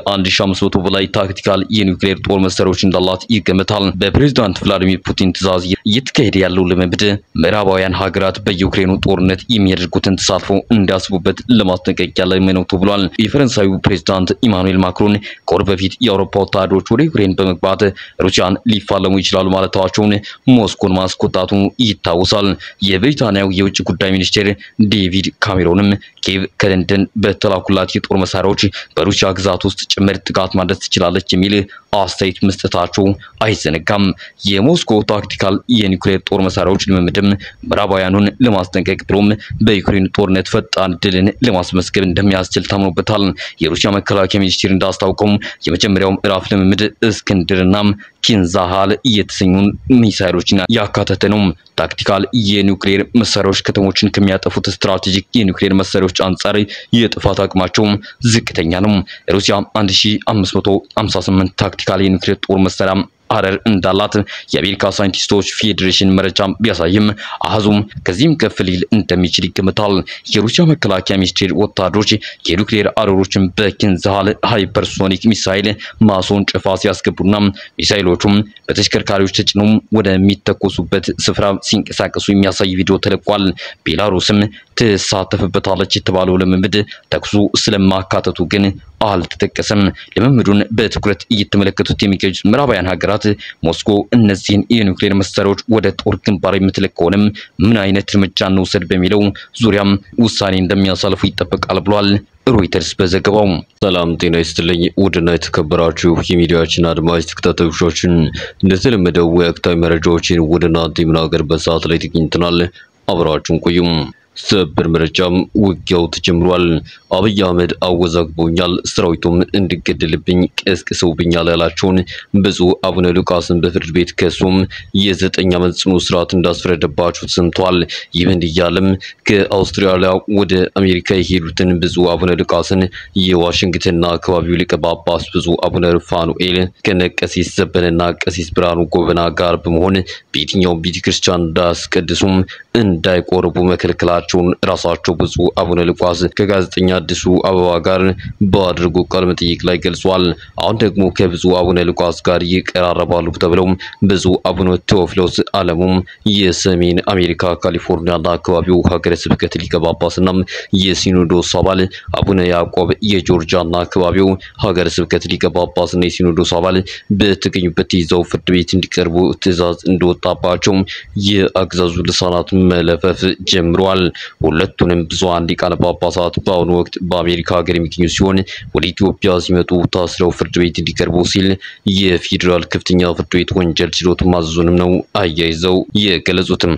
ከ1500 በላይ ታክቲካል የኒውክሌር ጦር መሳሪያዎች እንዳላት ይገመታል። በፕሬዝዳንት ቭላዲሚር ፑቲን ትዕዛዝ እየተካሄደ ያለው ልምምድ ምዕራባውያን ሀገራት በዩክሬኑ ጦርነት የሚያደርጉትን ተሳትፎ እንዲያስቡበት ለማስጠንቀቅ ያለመ ነው ተብሏል። የፈረንሳዩ ፕሬዝዳንት ኢማኑኤል ማክሮን ከወር በፊት የአውሮፓ ወታደሮች ወደ ዩክሬን በመግባት ሩሲያን ሊፋለሙ ይችላሉ ማለታቸውን ሞስኮን ማስቆጣቱ ይታወሳል። የብሪታንያው የውጭ ጉዳይ ሚኒስቴር ዴቪድ ካሜሮንም ኪየቭ ከለንደን በተላኩላት የጦር መሳሪያዎች በሩሲያ ግዛት ውስጥ ጭምር ጥቃት ማድረስ ትችላለች የሚል አስተያየት መስጠታቸው አይዘነጋም። የሞስኮ ታክቲካል የኒውክሌር ጦር መሳሪያዎች ልምምድም ምዕራባውያኑን ለማስጠንቀቅ ብሎም በዩክሬን ጦርነት ፈጣን ድልን ለማስመስገብ እንደሚያስችል ታምኖበታል። የሩሲያ መከላከያ ሚኒስቴር እንዳስታውቀው የመጀመሪያው ምዕራፍ ልምምድ እስክንድርናም ኪንዛሃል የተሰኙ ሚሳይሎችን ያካተተ ነው። ታክቲካል የኒውክሌር መሳሪያዎች ከተሞችን ከሚያጠፉት ስትራቴጂክ የኒውክሌር መሳሪያዎች አንጻር የጥፋት አቅማቸው ዝቅተኛ ነው። ሩሲያ 1558 ታክቲካል የኒውክሌር ጦር መሳሪያ አረር እንዳላት የአሜሪካ ሳይንቲስቶች ፌዴሬሽን መረጃ ቢያሳይም አሃዙም ከዚህም ከፍ ሊል እንደሚችል ይገምታል። የሩሲያ መከላከያ ሚኒስቴር ወታደሮች የኒውክሌር አረሮችን በኪንዛሃል ሃይፐርሶኒክ ሚሳይል ማስወንጨፋ ሲያስገቡና ሚሳይሎቹም በተሽከርካሪዎች ተጭነው ወደሚተኮሱበት ስፍራ ሲንቀሳቀሱ የሚያሳይ ቪዲዮ ተለቋል። ቤላሩስም ትሳተፍበታለች የተባለው ልምምድ ተኩሱ ስለማካተቱ ግን አልተጠቀሰም። ልምምዱን በትኩረት እየተመለከቱት የሚገኙት ምዕራባውያን ሀገራት ሞስኮ እነዚህን የኒውክሌር መሳሪያዎች ወደ ጦር ግንባር የምትልክ ከሆነም ምን አይነት እርምጃ እንውሰድ በሚለው ዙሪያም ውሳኔ እንደሚያሳልፉ ይጠበቃል ብሏል ሮይተርስ በዘገባው። ሰላም ጤና ይስጥልኝ። ውድና የተከበራችሁ የሚዲያችን አድማጭ ተከታታዮቻችን እንደተለመደው ወቅታዊ መረጃዎችን ወደ እናንተ የምናቀርብበት ሰዓት ላይ ተገኝተናል። አብራችሁን ቆዩም። ሰበር መረጃም ውጊያው ተጀምሯል። አብይ አህመድ አወዛግቦኛል፣ ሰራዊቱም እንዲገደልብኝ ቀስቅሰውብኛል ያላቸውን ብፁዕ አቡነ ሉቃስን በፍርድ ቤት ከሱም የዘጠኝ ዓመት ጽኑ እስራት እንዳስፈረደባቸው ተሰምቷል። ይህ በእንዲህ እያለም ከአውስትራሊያ ወደ አሜሪካ የሄዱትን ብፁዕ አቡነ ሉቃስን የዋሽንግተንና አካባቢው ሊቀ ጳጳስ ብፁዕ አቡነ ሩፋኑኤል ከነ ቀሲስ ዘበነና ቀሲስ ብርሃኑ ጎበና ጋር በመሆን በየትኛውም ቤተክርስቲያን እንዳያስቀድሱም እንዳይቆርቡ መከልከላቸውን ራሳቸው ብፁዕ አቡነ ሉቃስ ከጋዜጠኛ አዲሱ አበባ ጋር ባደረጉ ቃለ መጠይቅ ላይ ገልጿል። አሁን ደግሞ ከብፁዕ አቡነ ሉቃስ ጋር ይቀራረባሉ ተብለው ብፁዕ አቡነ ቴዎፍሎስ አለሙም የሰሜን አሜሪካ ካሊፎርኒያና አካባቢው ሀገረ ስብከት ሊቀ ጳጳስና የሲኖዶስ አባል አቡነ ያዕቆብ የጆርጂያና አካባቢው ሀገረ ስብከት ሊቀ ጳጳስና የሲኖዶስ አባል በተገኙበት ይዘው ፍርድ ቤት እንዲቀርቡ ትዕዛዝ እንደወጣባቸው የአገዛዙ ልሳናት መለፈፍ ጀምረዋል። ሁለቱንም ብዙሃን ሊቃነ ጳጳሳት በአሁኑ ወቅት በአሜሪካ ሀገር የሚገኙ ሲሆን ወደ ኢትዮጵያ ሲመጡ ታስረው ፍርድ ቤት እንዲቀርቡ ሲል የፌዴራል ከፍተኛ ፍርድ ቤት ወንጀል ችሎት ማዘዙንም ነው አያይዘው የገለጹትም።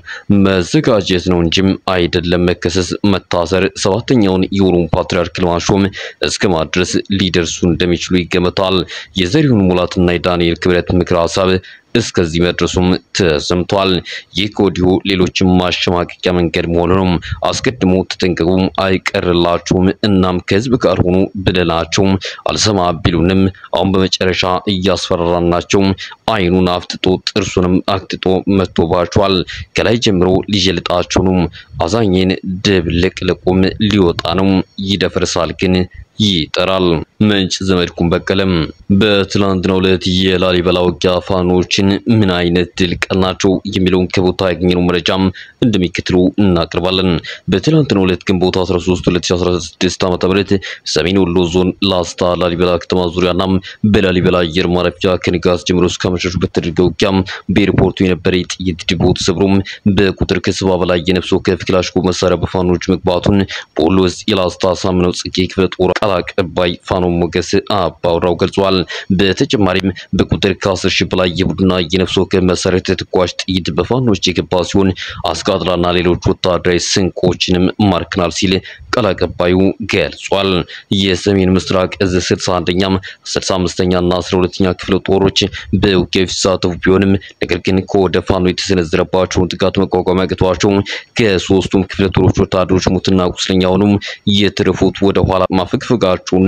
መዘጋጀት ነው እንጂም አይደለም መከሰስ፣ መታሰር፣ ሰባተኛውን የኦሮሞ ፓትርያርክ ለማሾም እስከ ማድረስ ሊደርሱ እንደሚችሉ ይገመታል። የዘሪሁን ሙላትና የዳንኤል ክብረት ምክረ ሀሳብ እስከዚህ መድረሱም ተሰምቷል። ይህ ከወዲሁ ሌሎችም ማሸማቀቂያ መንገድ መሆኑንም አስቀድሞ ተጠንቀቁ፣ አይቀርላችሁም፣ እናም ከህዝብ ጋር ሆኑ ብለናቸው አልሰማ ቢሉንም አሁን በመጨረሻ እያስፈራራናቸው አይኑን አፍጥጦ ጥርሱንም አክጥጦ መጥቶባቸዋል። ከላይ ጀምሮ ሊጀልጣቸው ነው። አዛኝን ድብልቅልቁም ሊወጣ ነው። ይደፈርሳል ግን ይጠራል። ምንጭ ዘመድኩን በቀለም በትላንትናው ዕለት የላሊበላ ውጊያ ፋኖችን ምን አይነት ድል ቀናቸው የሚለውን ከቦታ ያገኘነው መረጃም እንደሚከትሉ እናቀርባለን። በትላንትናው ዕለት ግንቦት 13 2016 ዓ.ም ሰሜን ወሎ ዞን ላስታ ላሊበላ ከተማ ዙሪያና በላሊበላ አየር ማረፊያ ከንጋት ጀምሮ እስከ አመሻሹ በተደረገ ውጊያ በኤርፖርቱ የነበረ የጥይት ዲፖ ተሰብሮም በቁጥር ከሰባ በላይ የነፍስ ወከፍ ክላሽንኮቭ መሳሪያ በፋኖች መግባቱን በወሎ ውስጥ የላስታ ሳምነው ጽጌ ክፍለ ጦር ቃል አቀባይ ፋኖ ሞገስ አባውራው ገልጿል። በተጨማሪም በቁጥር ከ10 ሺህ በላይ የቡድንና የነፍስ ወከፍ መሳሪያ ተተኳሽ ጥይት በፋኖች የገባ ሲሆን አስቃጥላና ሌሎች ወታደራዊ ስንቆችንም ማርከናል ሲል ቃል አቀባዩ ገልጿል። የሰሜን ምስራቅ እዝ 61ኛም 65ኛ እና 12ኛ ክፍለ ጦሮች በውጊያው የተሳተፉ ቢሆንም ነገር ግን ከወደ ፋኖ የተሰነዘረባቸውን ጥቃት መቋቋም ያቅቷቸው ከሶስቱም ክፍለ ጦሮች ወታደሮች ሙትና ቁስለኛ ሆኑም የተረፉት ወደ ኋላ ማፈግፈጋቸውን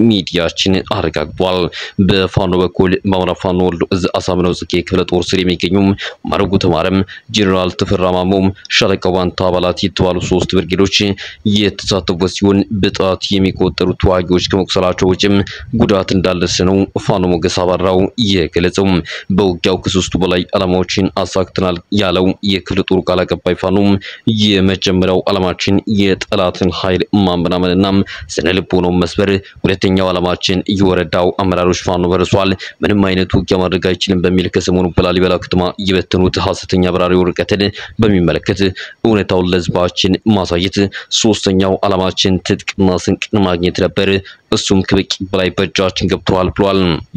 ሚዲያችን አረጋግጧል። በፋኖ በኩል በአማራ ፋኖ ወሎ እዝ አሳምነው ጽጌ ክፍለ ጦር ስር የሚገኙም ማረጉ ተማረም፣ ጄኔራል ተፈራ ማሞም፣ ሻለቃ ዋንታ አባላት የተባሉ ሶስት ብርጌዶች የተሳተፉበት ሲሆን በጣት የሚቆጠሩ ተዋጊዎች ከመቁሰላቸው ውጭም ጉዳት እንዳልደረሰ ነው ፋኖ ሞገስ አባራው የገለጸው። በውጊያው ከሶስቱ በላይ ዓላማዎችን አሳክተናል ያለው የክፍለ ጦሩ ቃል አቀባይ ፋኖም የመጀመሪያው ዓላማችን የጠላትን ኃይል ማመናመንና ስነ ልቦናውን መስበር ሁለተኛው ዓላማችን የወረዳው አመራሮች ፋኖ በርሷል፣ ምንም አይነት ውጊያ ማድረግ አይችልም በሚል ከሰሞኑ በላሊበላ ከተማ የበተኑት ሐሰተኛ በራሪ ወረቀትን በሚመለከት እውነታውን ለሕዝባችን ማሳየት፣ ሶስተኛው ዓላማችን ትጥቅና ስንቅን ማግኘት ነበር። እሱም ከበቂ በላይ በእጃችን ገብተዋል ብሏል።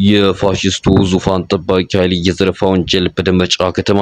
የፋሽስቱ ዙፋን ጠባቂ ኃይል የዘረፋ ወንጀል በደንበጫ ከተማ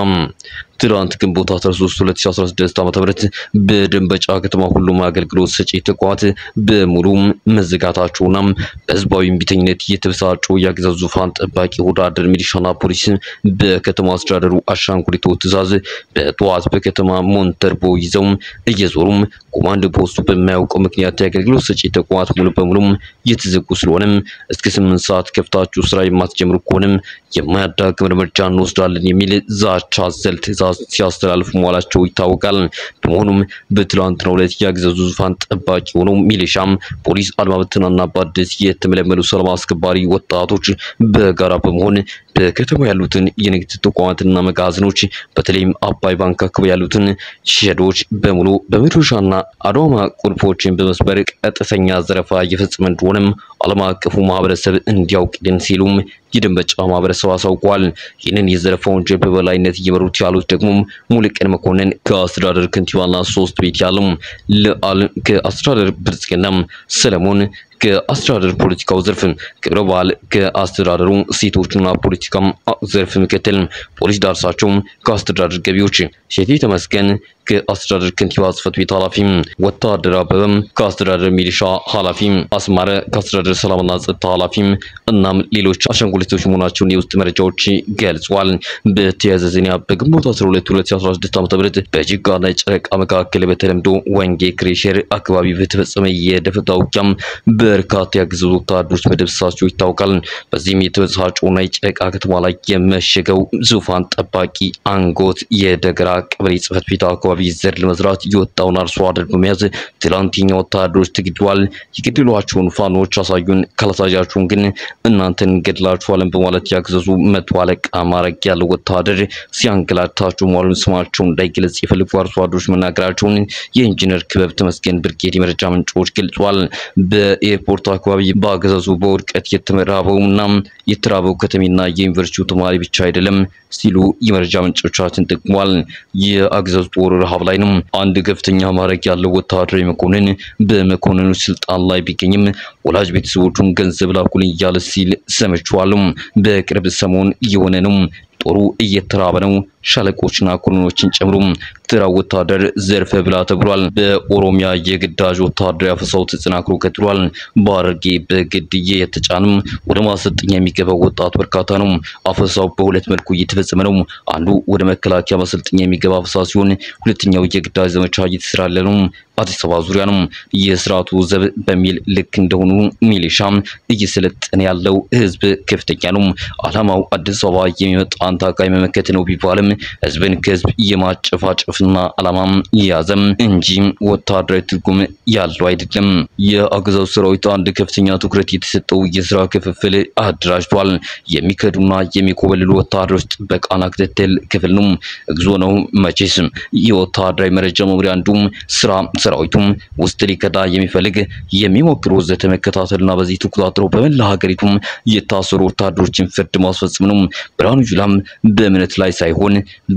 ትላንት ግንቦት 13 2016 ዓ.ም በደንበጫ ከተማ ሁሉም አገልግሎት ሰጪ ተቋማት በሙሉ መዘጋታቸውና በህዝባዊ እምቢተኝነት የተበሳጩ የአገዛዙ ዙፋን ጠባቂ ወዳደር ሚሊሻና ፖሊስ በከተማ አስተዳደሩ አሻንጉሊቶ ትዕዛዝ በጠዋት በከተማ ሞንተርቦ ይዘው እየዞሩም ኮማንድ ፖስቱ በማያውቀው ምክንያት የአገልግሎት ሰጪ ተቋማት ሙሉ በሙሉም የተዘጉ ስለሆነም እስከ ስምንት ሰዓት ከፍታችሁ ስራ የማትጀምሩ ከሆነም የማያዳግም እርምጃ እንወስዳለን የሚል ዛቻ አዘል ትዕዛዝ ሲያስተላልፉ መዋላቸው ይታወቃል። በመሆኑም በትላንትናው ዕለት የአገዛዙ ዙፋን ጠባቂ የሆነው ሚሊሻም፣ ፖሊስ፣ አድማ ብተናና በአዲስ የተመለመሉ ሰላም አስከባሪ ወጣቶች በጋራ በመሆን በከተማ ያሉትን የንግድ ተቋማትና መጋዘኖች በተለይም አባይ ባንክ አካባቢ ያሉትን ሸዶች በሙሉ በመዶሻና አድዋማ ቁልፎችን በመስበር ቀጥተኛ ዘረፋ እየፈጸመ እንደሆነም ዓለም አቀፉ ማህበረሰብ እንዲያውቅልን ሲሉም የደንበጫ ማህበረሰብ አሳውቋል። ይህንን የዘረፋ ወንጀል በበላይነት እየመሩት ያሉት ደግሞ ሙሉቀን መኮንን ከአስተዳደር ከንቲባና ሶስት ቤት ያለም ለአል ከአስተዳደር ብልጽግና ሰለሞን ከአስተዳደር ፖለቲካው ዘርፍ ክብረ በዓል ከአስተዳደሩ ሴቶችና ፖለቲካም ዘርፍ ምክትል ፖሊስ ዳርሳቸው ከአስተዳደር ገቢዎች ሼቴ ተመስገን ከአስተዳደር ከንቲባ ጽሕፈት ቤት ኃላፊ ወታደር አበበም ከአስተዳደር ሚሊሻ ኃላፊ አስማረ ከአስተዳደር ሰላምና ጸጥታ ኃላፊ እናም ሌሎች አሻንጉሊቶች መሆናቸውን የውስጥ መረጃዎች ገልጿል። በተያያዘ ዜና በግንቦት 12 2016 ዓ.ም በጅጋና ጨረቃ መካከል በተለምዶ ወንጌ ክሬሸር አካባቢ በተፈጸመ የደፈጣ ውጊያም በርካታ ያገዘዙ ወታደሮች መደብሰሳቸው ይታወቃል። በዚህም የተበሳጨውና የጨረቃ ከተማ ላይ የመሸገው ዙፋን ጠባቂ አንጎት የደገራ ቀበሌ ጽሕፈት ቤት አካባቢ ዘር ለመዝራት የወጣውን አርሶ አደር በመያዝ ትላንትኛ ወታደሮች ተገድለዋል። የገደሏቸውን ፋኖች አሳዩን፣ ካላሳያችሁን ግን እናንተን እንገድላችኋለን በማለት ያገዘዙ መቶ አለቃ ማዕረግ ያለው ወታደር ሲያንገላታቸው መዋሉን ስማቸው እንዳይገለጽ የፈለጉ አርሶ አደሮች መናገራቸውን የኢንጂነር ክበብ ተመስገን ብርጌድ የመረጃ ምንጮች ገልጿል። በኤርፖርት አካባቢ በአገዛዙ በውድቀት የተመራበውና የተራበው ከተሜና የዩኒቨርሲቲው ተማሪ ብቻ አይደለም ሲሉ የመረጃ ምንጮቻችን ጠቅሟል። የአገዛዙ ጦር ረሃብ ላይ ነው። አንድ ከፍተኛ ማዕረግ ያለው ወታደራዊ መኮንን በመኮንኑ ስልጣን ላይ ቢገኝም ወላጅ ቤተሰቦቹን ገንዘብ ላኩልኝ እያለ ሲል ሰምቼዋለሁ። በቅርብ ሰሞን እየሆነ ነው። ጦሩ እየተራበ ነው። ሻለቆችና ኮሎኖችን ጨምሮ ተራ ወታደር ዘርፈ ብላ ተብሏል። በኦሮሚያ የግዳጅ ወታደራዊ አፈሳው ተጠናክሮ ቀጥሏል። በሐረርጌ በግድ የተጫንም ወደ ማሰልጠኛ የሚገባው ወጣት በርካታ ነው። አፈሳው በሁለት መልኩ እየተፈጸመ ነው። አንዱ ወደ መከላከያ ማሰልጠኛ የሚገባ አፈሳ ሲሆን፣ ሁለተኛው የግዳጅ ዘመቻ እየተሰራለ ነው። አዲስ አበባ ዙሪያ ነው። የስርዓቱ ዘብ በሚል ልክ እንደሆኑ ሚሊሻም እየሰለጠነ ያለው ህዝብ ከፍተኛ ነው። ዓላማው አዲስ አበባ የሚመጣን ታቃይ መመከት ነው ቢባልም ህዝብን ከህዝብ የማጨፋጨፍ ይዘትና ዓላማም የያዘም እንጂ ወታደራዊ ትርጉም ያለው አይደለም። የአገዛዙ ሰራዊት አንድ ከፍተኛ ትኩረት የተሰጠው የስራ ክፍፍል አደራጅቷል። የሚከዱና የሚኮበልሉ ወታደሮች ጥበቃና ክትትል ክፍል ነው። እግዞ ነው መቼስ የወታደራዊ መረጃ መምሪያ አንዱም ስራ ሰራዊቱም ውስጥ ሊከዳ የሚፈልግ የሚሞክር ወዘተ መከታተልና በዚህ ተቆጣጥሮ በመላ ሀገሪቱም የታሰሩ ወታደሮችን ፍርድ ማስፈጸም ነው። ብርሃኑ ጁላም በእምነት ላይ ሳይሆን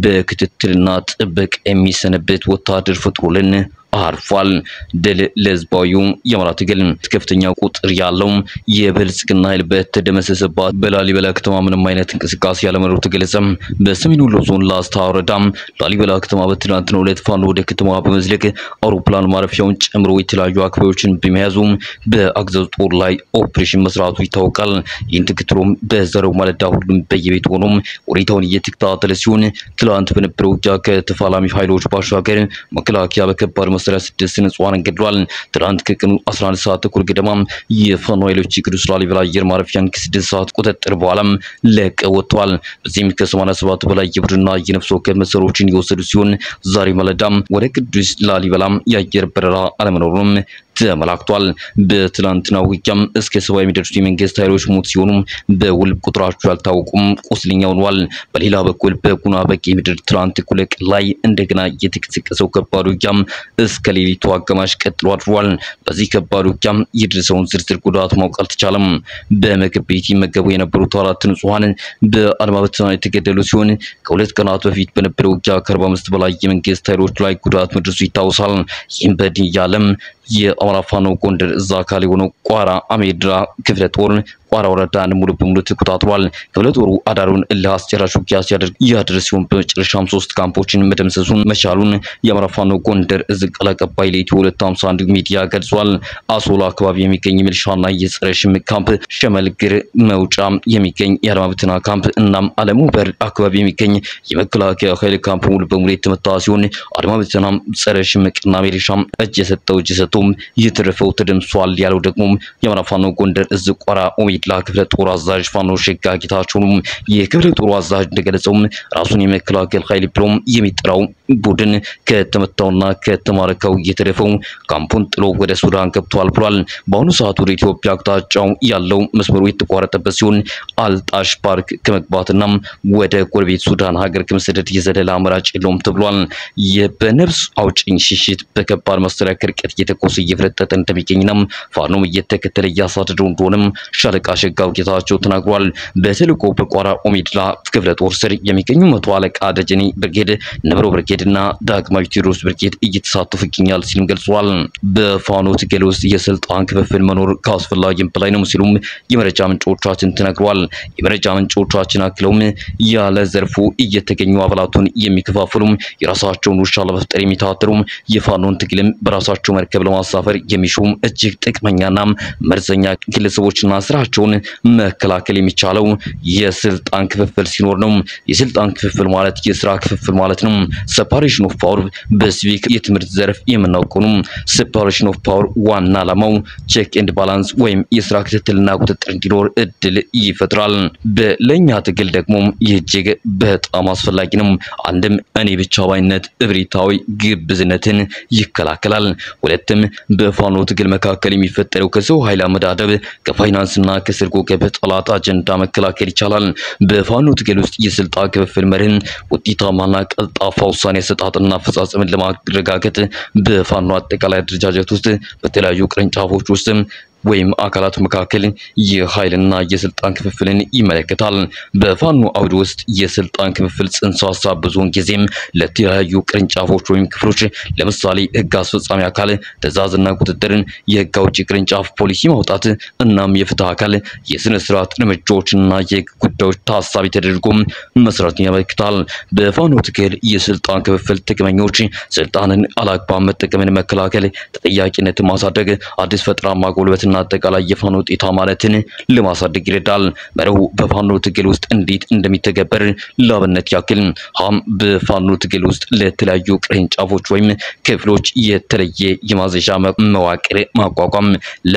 በክትትልና ጥበቃ የሚሰነበት ወታደር ፈጥሮልን አርፏል። ድል ለህዝባዊው የአማራ ትግል። ከፍተኛ ቁጥር ያለው የብልጽግና ኃይል በተደመሰሰባት በላሊበላ ከተማ ምንም አይነት እንቅስቃሴ ያለመኖሩ ተገለጸ። በሰሜን ወሎ ዞን ላስታ ወረዳ ላሊበላ ከተማ በትናንትናው ዕለት ፋኖ ወደ ከተማ በመዝለቅ አውሮፕላን ማረፊያውን ጨምሮ የተለያዩ አካባቢዎችን በመያዙ በአገዛዙ ጦር ላይ ኦፕሬሽን መስራቱ ይታወቃል። ይህን ተከትሎም በዛሬው ማለዳ ሁሉም በየቤት ሆኖም ሁኔታውን እየተከታተለ ሲሆን ትላንት በነበረው ውጊያ ከተፋላሚ ኃይሎች ባሻገር መከላከያ በከባድ መሳሪያ ስድስት ንጹሃንን ገድሏል። ትናንት ከቀኑ 11 ሰዓት ተኩል ገደማ የፋኖ ኃይሎች የቅዱስ ላሊበላ አየር ማረፊያን ከስድስት ሰዓት ቁጥጥር በኋላም ለቀው ወጥተዋል። በዚህም ከ87 በላይ የቡድንና የነፍስ ወከፍ መሳሪያዎችን የወሰዱ ሲሆን ዛሬ ማለዳም ወደ ቅዱስ ላሊበላም የአየር በረራ አለመኖሩም ተመላክቷል። በትላንትና ውጊያም እስከ ሰባ የሚደርሱ የመንግስት ኃይሎች ሞት ሲሆኑ በውል ቁጥራቸው ያልታወቁም ቁስለኛ ሆነዋል። በሌላ በኩል በጉና በጌ ምድር ትላንት እኩለ ቀን ላይ እንደገና የተቀሰቀሰው ከባድ ውጊያም እስከ ሌሊቱ አጋማሽ ቀጥሎ አድሯል። በዚህ ከባድ ውጊያም የደረሰውን ዝርዝር ጉዳት ማወቅ አልተቻለም። በምግብ ቤት ይመገቡ የነበሩት አራት ንጹሃን በአድማ በተና የተገደሉ ሲሆን ከሁለት ቀናት በፊት በነበረው ውጊያ ከአርባ አምስት በላይ የመንግስት ኃይሎች ላይ ጉዳት መድረሱ ይታወሳል። ይህም በድን እያለም የአማራ ፋኖ ጎንደር እዛ አካል የሆነው ቋራ አሜድራ ክፍለ ጦር ቋራ ወረዳን ሙሉ በሙሉ ተቆጣጥሯል። ክፍለ ጦሩ አዳሩን እልህ አስጨራሽ ውጊያ ሲያደርግ ያደረ ሲሆን በመጨረሻም ሶስት ካምፖችን መደምሰሱን መቻሉን የአማራ ፋኖ ጎንደር እዝ ቃል አቀባይ ለኢትዮ 251 ሚዲያ ገልጿል። አሶላ አካባቢ የሚገኝ ሚሊሻና የጸረ ሽምቅ ካምፕ፣ ሸመልግር መውጫ የሚገኝ የአድማ ብተና ካምፕ እናም አለሙ በር አካባቢ የሚገኝ የመከላከያ ኃይል ካምፕ ሙሉ በሙሉ የተመታ ሲሆን አድማ ብተናም ጸረ ሽምቅና ሚሊሻም እጅ የሰጠው እጅ ሰጥቶም የተረፈው ተደምሷል ያለው ደግሞ የአማራ ፋኖ ጎንደር እዝ ቋራ ኦሜድላ ክፍለ ጦር አዛዥ ፋኖ ሸጋ ጌታቸው ነው። የክፍለ ጦሩ አዛዥ እንደገለጸውም ራሱን የመከላከል ኃይል ብሎም የሚጠራው ቡድን ከተመታውና ከተማረከው የተረፈው ካምፑን ጥሎ ወደ ሱዳን ገብቷል ብሏል። በአሁኑ ሰዓት ወደ ኢትዮጵያ አቅጣጫው ያለው መስመሩ የተቋረጠበት ሲሆን አልጣሽ ፓርክ ከመግባትና ወደ ጎረቤት ሱዳን ሀገር ከመሰደድ የዘለለ አማራጭ የለውም ተብሏል። የበነፍስ አውጭኝ ሽሽት በከባድ መሳሪያ ከርቀት እየተኮሰ እየፈረጠጠ እንደሚገኝና ፋኖም እየተከተለ እያሳደደው እንደሆነም ሻለቃ ሸጋው ጌታቸው ተናግሯል። በተልዕኮ በቋራ ኦሜድላ ክፍለ ጦር ስር የሚገኙ መቶ አለቃ ደጀኔ ብርጌድ፣ ነብሮ ብርጌድ እና ዳግማዊ ቴዎድሮስ ብርጌድ እየተሳተፉ ይገኛል ሲልም ገልጿል። በፋኖ ትግል ውስጥ የስልጣን ክፍፍል መኖር ከአስፈላጊም በላይ ነው ሲሉም የመረጃ ምንጮቻችን ተናግሯል። የመረጃ ምንጮቻችን አክለውም ያለ ዘርፉ እየተገኙ አባላቱን የሚከፋፍሉም የራሳቸውን ውሻ ለመፍጠር የሚታተሩም የፋኖን ትግልም በራሳቸው መርከብ ለማሳፈር የሚሹም እጅግ ጥቅመኛና መርዘኛ ግለሰቦችና ስራቸውን መከላከል የሚቻለው የስልጣን ክፍፍል ሲኖር ነው። የስልጣን ክፍፍል ማለት የስራ ክፍፍል ማለት ነው። ሴፓሬሽን ኦፍ ፓወር በሲቪክ የትምህርት ዘርፍ የምናውቀው ነው። ሴፓሬሽን ኦፍ ፓወር ዋና ዓላማው ቼክ ኤንድ ባላንስ ወይም የስራ ክትትልና ቁጥጥር እንዲኖር እድል ይፈጥራል። በለኛ ትግል ደግሞ ይህ እጅግ በጣም አስፈላጊ ነው። አንድም እኔ ብቻ ባይነት እብሪታዊ ግብዝነትን ይከላከላል። ሁለትም በፋኖ ትግል መካከል የሚፈጠረው ከሰው ኃይል አመዳደብ ከፋይናንስና ከስርጎ ገብ ጠላት አጀንዳ መከላከል ይቻላል። በፋኖ ትግል ውስጥ የስልጣን ክፍፍል መርህን ውጤታማና ቀልጣፋ ውሳኔ አሰጣጥና አፈጻጸምን ለማረጋገጥ በፋኖ አጠቃላይ አደረጃጀት ውስጥ በተለያዩ ቅርንጫፎች ውስጥ ወይም አካላት መካከል የኃይልና የስልጣን ክፍፍልን ይመለከታል። በፋኖ አውድ ውስጥ የስልጣን ክፍፍል ጽንሰ ሀሳብ ብዙውን ጊዜም ለተለያዩ ቅርንጫፎች ወይም ክፍሎች ለምሳሌ ሕግ አስፈጻሚ አካል ትዕዛዝና ቁጥጥርን፣ የሕግ አውጪ ቅርንጫፍ ፖሊሲ ማውጣት እናም የፍትህ አካል የስነ ስርዓት እርምጃዎችና የሕግ ጉዳዮች ታሳቢ ተደርጎ መስራትን ያመለክታል። በፋኖ ትግል የስልጣን ክፍፍል ጥቅመኞች ስልጣንን አላግባብ መጠቀምን መከላከል፣ ተጠያቂነትን ማሳደግ፣ አዲስ ፈጠራ ማጎልበትና አጠቃላይ የፋኖ ውጤታማነትን ለማሳደግ ይረዳል። መርሁ በፋኖ ትግል ውስጥ እንዴት እንደሚተገበር ላብነት ያክል ሀም በፋኖ ትግል ውስጥ ለተለያዩ ቅርንጫፎች ወይም ክፍሎች የተለየ የማዘዣ መዋቅር ማቋቋም፣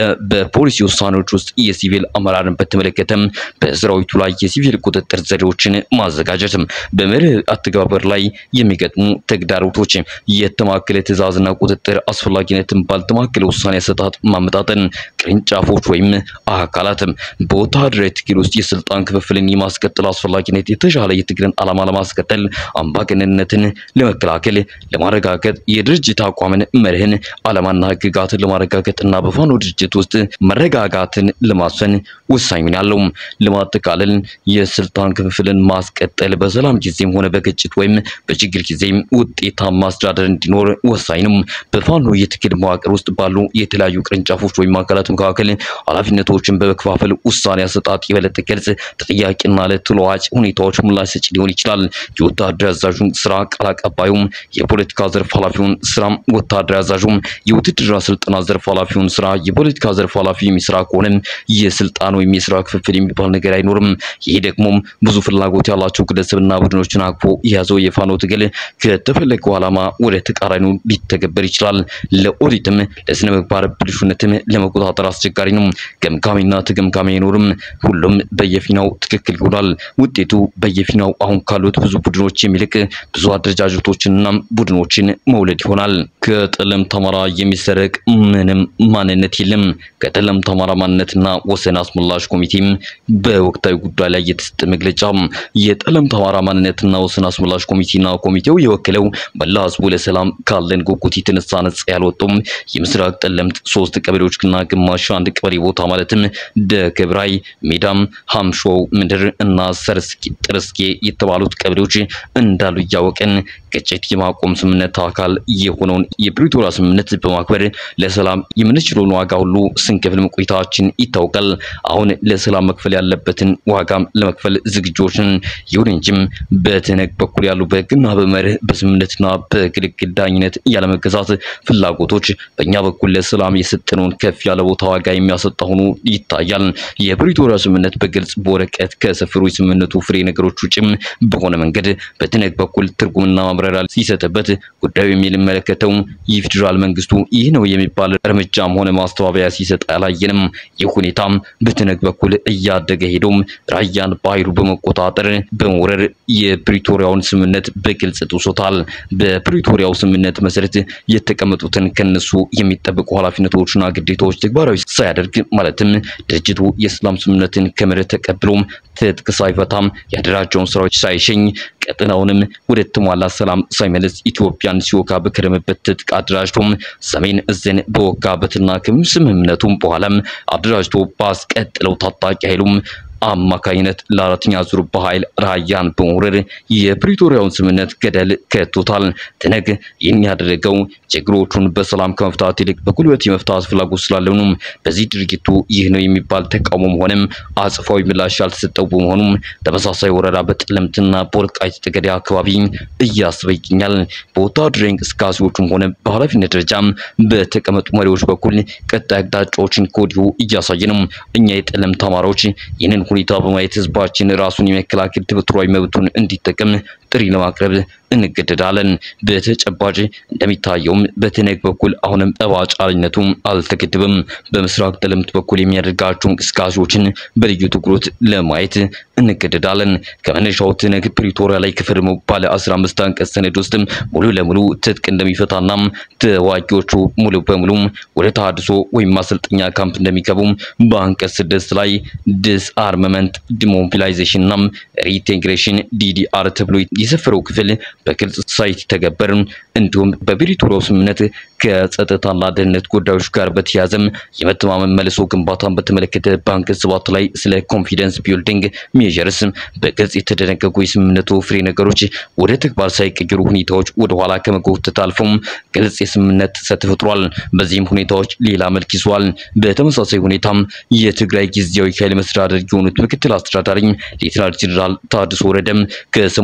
በፖሊሲ ውሳኔዎች ውስጥ የሲቪል አመራርን በተመለከተም በሰራዊቱ ላይ የሲቪል ቁጥጥር ዘዴዎችን ማዘጋጀት፣ በመርህ አተገባበር ላይ የሚገጥሙ ተግዳሮቶች፣ የተማከለ ትዕዛዝና ቁጥጥር አስፈላጊነትን ባልተማከለ ውሳኔ አሰጣጥ ማመጣጠን፣ ቅርንጫፎች ወይም አካላት በወታደራዊ ትግል ውስጥ የስልጣን ክፍፍልን የማስቀጠል አስፈላጊነት፣ የተሻለ የትግልን ዓላማ ለማስቀጠል፣ አምባገነንነትን ለመከላከል ለማረጋገጥ፣ የድርጅት አቋምን መርህን፣ ዓላማና ህግጋትን ለማረጋገጥ እና በፋኖ ድርጅት ውስጥ መረጋጋትን ለማስፈን ወሳኝ ሚና አለው። ለማጠቃለል የስልጣን ክፍፍልን ማስቀጠል በሰላም ጊዜም ሆነ በግጭት ወይም በችግር ጊዜም ውጤታማ አስተዳደር እንዲኖር ወሳኝ ነው። በፋኖ የትግል መዋቅር ውስጥ ባሉ የተለያዩ ቅርንጫፎች ወይም አካላት መካከል ኃላፊነቶችን በመከፋፈል ውሳኔ አሰጣጥ የበለጠ ግልጽ፣ ተጠያቂና ለተለዋጭ ሁኔታዎች ምላሽ ሰጪ ሊሆን ይችላል። የወታደር አዛዡን ስራ ቃል አቀባዩም፣ የፖለቲካ ዘርፍ ኃላፊውን ስራም ወታደር አዛዡም፣ የውትድርና ስልጠና ዘርፍ ኃላፊውን ስራ የፖለቲካ ዘርፍ ኃላፊ የሚሰራ ከሆነም የስልጣን ወይም የስራ ክፍፍል የሚባል ነገር አይኖርም። ይሄ ደግሞ ብዙ ፍላጎት ያላቸው ግለሰብና ቡድኖችን አቅፎ የያዘው የፋኖ ትግል ከተፈለገው ዓላማ ወደ ተቃራኒው ሊተገበር ይችላል። ለኦዲትም ለስነ ምግባር ብልሹነትም ለመቆጣጠር አስቸጋሪ ነው። ገምጋሚና ተገምጋሚ አይኖርም። ሁሉም በየፊናው ትክክል ይሆናል። ውጤቱ በየፊናው አሁን ካሉት ብዙ ቡድኖች የሚልቅ ብዙ አደረጃጀቶችንና ቡድኖችን መውለድ ይሆናል። ከጠለምት አማራ የሚሰረቅ ምንም ማንነት የለም። ከጠለምት አማራ ማንነትና ወሰን አስመላሽ ኮሚቴም በወቅታዊ ጉዳይ ላይ የተሰጠ መግለጫ የጠለምት አማራ ማንነትና ወሰን አስመላሽ ኮሚቴና ኮሚቴው የወከለው መላ ህዝቡ ለሰላም ካለን ጉጉት የተነሳ ነጻ ያልወጡም የምስራቅ ጠለምት ሶስት ቀበሌዎችና ግማሽ አንድ ቀበሌ ቦታ ማለትም ደገብራይ፣ ሜዳም፣ ሀምሾው ምድር እና ሰርስኪ ጥርስኬ የተባሉት ቀበሌዎች እንዳሉ እያወቀን ግጭት የማቆም ስምምነት አካል የሆነውን የፕሪቶሪያ ስምምነት በማክበር ለሰላም የምንችለውን ዋጋ ሁሉ ስንከፍል መቆየታችን ይታወቃል። አሁን ለሰላም መክፈል ያለበትን ዋጋም ለመክፈል ዝግጆችን ይሁን እንጂም በትነግ በኩል ያሉ በህግና በመርህ በስምምነትና በግልግል ዳኝነት ያለመገዛት ፍላጎቶች በእኛ በኩል ለሰላም የሰጠነውን ከፍ ያለ ቦታ ዋጋ የሚያሰጣ ሆኖ ይታያል። የፕሪቶሪያ ስምምነት በግልጽ በወረቀት ከሰፈሩ የስምምነቱ ፍሬ ነገሮች ውጭም በሆነ መንገድ በትነግ በኩል ትርጉምና ማብራሪያ ሲሰጥበት ጉዳዩ የሚመለከተው የፌዴራል መንግስቱ ይህ ነው የሚባል እርምጃም ሆነ ማስተባበያ ሲሰጥ አላየንም። ይህ ሁኔታም በትነግ በኩል እያደገ ሄዶም ራያን በኃይሉ በመቆጣጠር በመውረር የፕሪቶሪያውን ስምምነት በግልጽ ጥሶታል። በፕሪቶሪያው ስምምነት መሰረት የተቀመጡትን ከነሱ የሚጠበቁ ኃላፊነቶችና ግዴታዎች ተግባራዊ ሳያደርግ ማለትም ድርጅቱ የሰላም ስምምነትን ከምር ተቀብሎም ትጥቅ ሳይፈታም ያደራጀውን ስራዎች ሳይሸኝ ቀጠናውንም ወደ ተሟላ ሰላም ሳይመለስ ኢትዮጵያን ሲወጋ በከረመበት ትጥቅ አደራጅቶም ሰሜን እዝን በወጋበትና ከስምምነቱም በኋላም አደራጅቶ ባስቀጥለው ታጣቂ ኃይሉም አማካኝነት ለአራተኛ ዙር በኃይል ራያን በመውረድ የፕሪቶሪያውን ስምምነት ገደል ከቶታል። ትነግ ይህን ያደረገው ችግሮቹን በሰላም ከመፍታት ይልቅ በጉልበት የመፍታት ፍላጎት ስላለው ነው። በዚህ ድርጊቱ ይህ ነው የሚባል ተቃውሞም ሆነም አጽፋዊ ምላሽ ያልተሰጠው በመሆኑም ተመሳሳይ ወረራ በጠለምትና በወልቃይት ጠገዴ አካባቢ እያሰበ ይገኛል። በወታደራዊ እንቅስቃሴዎቹም ሆነ በኃላፊነት ደረጃም በተቀመጡ መሪዎች በኩል ቀጣይ አቅጣጫዎችን ከወዲሁ እያሳየ ነው። እኛ የጠለምት አማራዎች ይህንን ሁኔታ በማየት ህዝባችን ራሱን የመከላከል ተፈጥሯዊ መብቱን እንዲጠቀም ጥሪ ለማቅረብ እንገደዳለን። በተጨባጭ እንደሚታየውም በትነግ በኩል አሁንም ጠባጫሪነቱ አልተገደበም። በምስራቅ ጠለምት በኩል የሚያደርጋቸው እንቅስቃሴዎችን በልዩ ትኩረት ለማየት እንገደዳለን። ከመነሻው ትነግ ፕሪቶሪያ ላይ ከፈረመው ባለ 15 አንቀጽ ሰነድ ውስጥም ሙሉ ለሙሉ ትጥቅ እንደሚፈታና ተዋጊዎቹ ሙሉ በሙሉ ወደ ተሃድሶ ወይም ማሰልጠኛ ካምፕ እንደሚገቡም በአንቀጽ ስድስት ላይ ዲስ አርመመንት ዲሞቢላይዜሽን እና ሪኢንቴግሬሽን ዲዲአር ተብሎ የሰፈረው ክፍል በግልጽ ሳይተገበር እንዲሁም በፕሪቶሪያው ስምምነት ከጸጥታና ደህንነት ጉዳዮች ጋር በተያያዘም የመተማመን መልሶ ግንባታን በተመለከተ በአንቀጽ ሰባት ላይ ስለ ኮንፊደንስ ቢልዲንግ ሜዠርስ በግልጽ የተደነገጉ የስምምነቱ ፍሬ ነገሮች ወደ ተግባር ሳይቀየሩ ሁኔታዎች ወደ ኋላ ከመጎተት አልፎም ግልጽ የስምምነት ጥሰት ተፈጥሯል። በዚህም ሁኔታዎች ሌላ መልክ ይዘዋል። በተመሳሳይ ሁኔታም የትግራይ ጊዜያዊ ኃይል መስተዳደር የሆኑት ምክትል አስተዳዳሪ ሌተናል ጄኔራል ታደሰ ወረደም ከሰሞኑ በሰጡት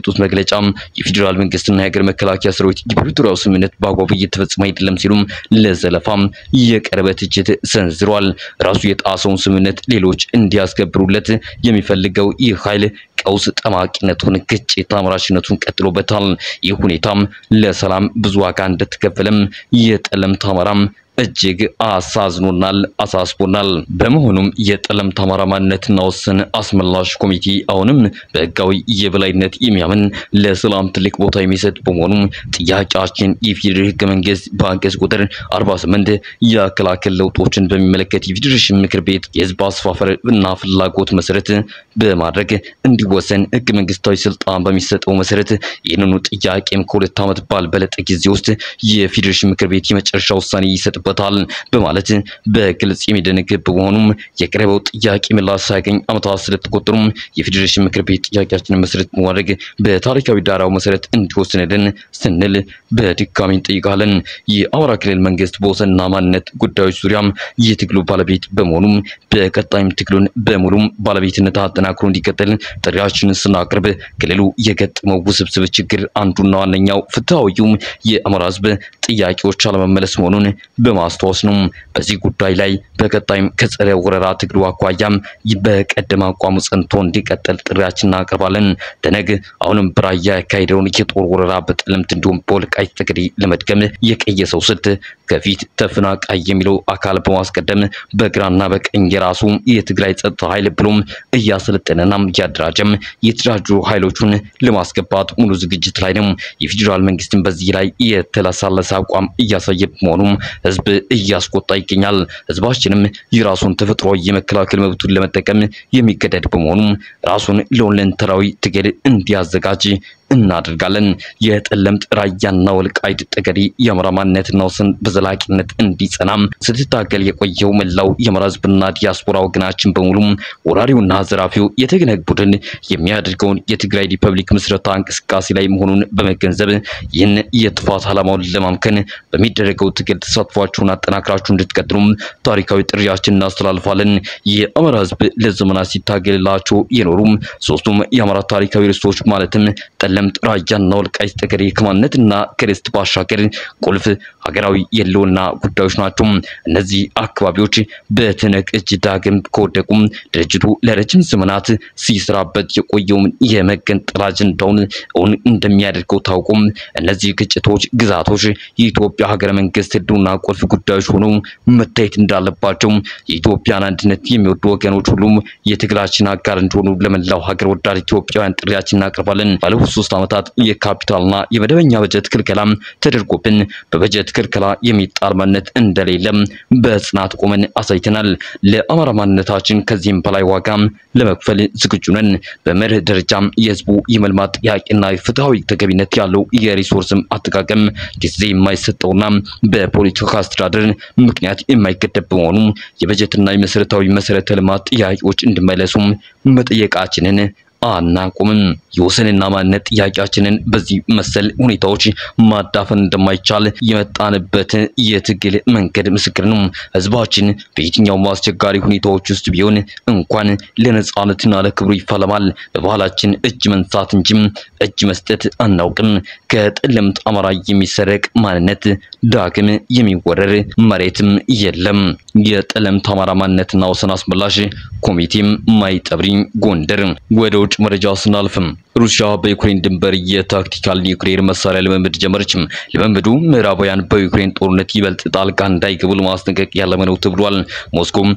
በሰጡት መግለጫ የፌዴራል መንግስትና የሀገር መከላከያ ሰራዊት የፕሪቶሪያው ስምምነት በአግባቡ እየተፈጸመ አይደለም ሲሉም ለዘለፋም የቀረበ ትችት ሰንዝሯል። ራሱ የጣሰውን ስምምነት ሌሎች እንዲያስከብሩለት የሚፈልገው ይህ ኃይል ቀውስ ጠማቂነቱን ግጭት አምራችነቱን ቀጥሎበታል። ይህ ሁኔታም ለሰላም ብዙ ዋጋ እንደተከፈለም የጠለምት አማራም እጅግ አሳዝኖናል፣ አሳስቦናል። በመሆኑም የጠለምት አማራ ማንነትና ወሰን አስመላሽ ኮሚቴ አሁንም በህጋዊ የበላይነት የሚያምን ለሰላም ትልቅ ቦታ የሚሰጥ በመሆኑም ጥያቄያችን የፌዴራል ህገ መንግስት በአንቀጽ ቁጥር 48 የአከላከል ለውጦችን በሚመለከት የፌዴሬሽን ምክር ቤት የህዝብ አስፋፈር እና ፍላጎት መሰረት በማድረግ እንዲወሰን ህገ መንግስታዊ ስልጣን በሚሰጠው መሰረት ይህንኑ ጥያቄም ከሁለት ዓመት ባልበለጠ ጊዜ ውስጥ የፌዴሬሽን ምክር ቤት የመጨረሻ ውሳኔ ይሰጥበታል በማለት በግልጽ የሚደነግግ በመሆኑም የቀረበው ጥያቄ ምላሽ ሳያገኝ ዓመታት ስለተቆጠሩም የፌዴሬሽን ምክር ቤት ጥያቄያችንን መሰረት በማድረግ በታሪካዊ ዳራው መሰረት እንዲወስንልን ስንል በድጋሚ እንጠይቃለን። የአማራ ክልል መንግስት በወሰንና ማንነት ጉዳዮች ዙሪያም የትግሉ ባለቤት በመሆኑም በቀጣይም ትግሉን በሙሉም ባለቤትነት አጠናክሮ እንዲቀጥል ጥሪያችንን ስናቀርብ ክልሉ የገጠመው ውስብስብ ችግር አንዱና ዋነኛው ፍትሐዊውም የአማራ ህዝብ ጥያቄዎች አለመመለስ መሆኑን በማስታወስ ነው። በዚህ ጉዳይ ላይ በቀጣይም ከጸረ ወረራ ትግሉ አኳያም በቀደመ አቋሙ ጸንቶ እንዲቀጥል ጥሪያችን እናቀርባለን። ተነግ አሁንም በራያ ያካሄደውን የጦር ወረራ በጠለምት እንዲሁም በወልቃይት ጠገዴ ለመድገም የቀየሰው ስልት ከፊት ተፈናቃይ የሚለው አካል በማስቀደም በግራና በቀኝ የራሱ የትግራይ ጸጥታ ኃይል ብሎም እያሰለጠነና እያደራጀም የተደራጁ ኃይሎቹን ለማስገባት ሙሉ ዝግጅት ላይ ነው። የፌዴራል መንግስትን በዚህ ላይ የተለሳለሰ አቋም እያሳየ በመሆኑም ህዝብ እያስቆጣ ይገኛል። ህዝባችንም የራሱን ተፈጥሯዊ የመከላከል መብቱን ለመጠቀም የሚገደድ በመሆኑም ራሱን ለሁለንተናዊ ትግል እንዲያዘጋጅ እናደርጋለን። የጠለምት ራያና ወልቃይት ጠገዴ የአማራ ማንነትና ወሰን በዘላቂነት እንዲጸናም ስትታገል የቆየው መላው የአማራ ህዝብና ዲያስፖራ ወገናችን በሙሉም ወራሪውና ዘራፊው የትግነግ ቡድን የሚያደርገውን የትግራይ ሪፐብሊክ ምስረታ እንቅስቃሴ ላይ መሆኑን በመገንዘብ ይህን የጥፋት ዓላማውን ለማምከን በሚደረገው ትግል ተሳትፏችሁን አጠናክራችሁ እንድትቀጥሉም ታሪካዊ ጥሪያችን እናስተላልፋለን። የአማራ ህዝብ ለዘመናት ሲታገልላቸው የኖሩም ሶስቱም የአማራ ታሪካዊ ርስቶች ማለትም ጠለምት፣ ራያና ወልቃይት ጠገዴ ከማንነትና ከርስት ባሻገር ቁልፍ ሀገራዊ የህልውና ጉዳዮች ናቸው። እነዚህ አካባቢዎች በትነግ እጅ ዳግም ከወደቁም ድርጅቱ ለረጅም ዘመናት ሲሰራበት የቆየውን የመገንጠል አጀንዳውን እውን እንደሚያደርገው ታውቁም እነዚህ ግጭቶች፣ ግዛቶች የኢትዮጵያ ሀገረ መንግስት ህልውና ቁልፍ ጉዳዮች ሆነው መታየት እንዳለባቸው የኢትዮጵያን አንድነት የሚወዱ ወገኖች ሁሉም የትግላችን አጋር እንደሆኑ ለመላው ሀገር ወዳድ ኢትዮጵያውያን ጥሪያችን እናቀርባለን። ባለፉት ሶስት ዓመታት የካፒታልና የመደበኛ በጀት ክልከላም ተደርጎብን በበጀት ክልከላ የሚጣል ማንነት እንደሌለም በጽናት ቆመን አሳይተናል። ለአማራ ማንነታችን ከዚህም በላይ ዋጋም ለመክፈል ዝግጁ ነን። በመርህ ደረጃም የህዝቡ የመልማት ጥያቄና ፍትሐዊ ተገቢነት ያለው የሪሶርስም አጠቃቀም ጊዜ የማይሰጠውና በፖለቲካ አስተዳደር ምክንያት የማይገደብ በመሆኑ የበጀትና የመሰረታዊ መሰረተ ልማት ጥያቄዎች እንዲመለሱም መጠየቃችንን አናቁምም። የወሰንና ማንነት ጥያቄያችንን በዚህ መሰል ሁኔታዎች ማዳፈን እንደማይቻል የመጣንበት የትግል መንገድ ምስክር ነው። ህዝባችን በየትኛውም አስቸጋሪ ሁኔታዎች ውስጥ ቢሆን እንኳን ለነጻነትና ለክብሩ ይፋለማል። በባህላችን እጅ መንሳት እንጂም እጅ መስጠት አናውቅም። ከጠለምት አማራ የሚሰረቅ ማንነት ዳግም የሚወረር መሬትም የለም። የጠለምት አማራ ማንነትና ወሰን አስመላሽ ኮሚቴም ማይጠብሪ ጎንደር ወደ ውጭ መረጃ ስናልፍም ሩሲያ በዩክሬን ድንበር የታክቲካል ኒውክሌር መሳሪያ ልምምድ ጀመረችም። ልምምዱ ምዕራባውያን በዩክሬን ጦርነት ይበልጥ ጣልቃ እንዳይገቡ ለማስጠንቀቅ ያለመ ነው ተብሏል። ሞስኮም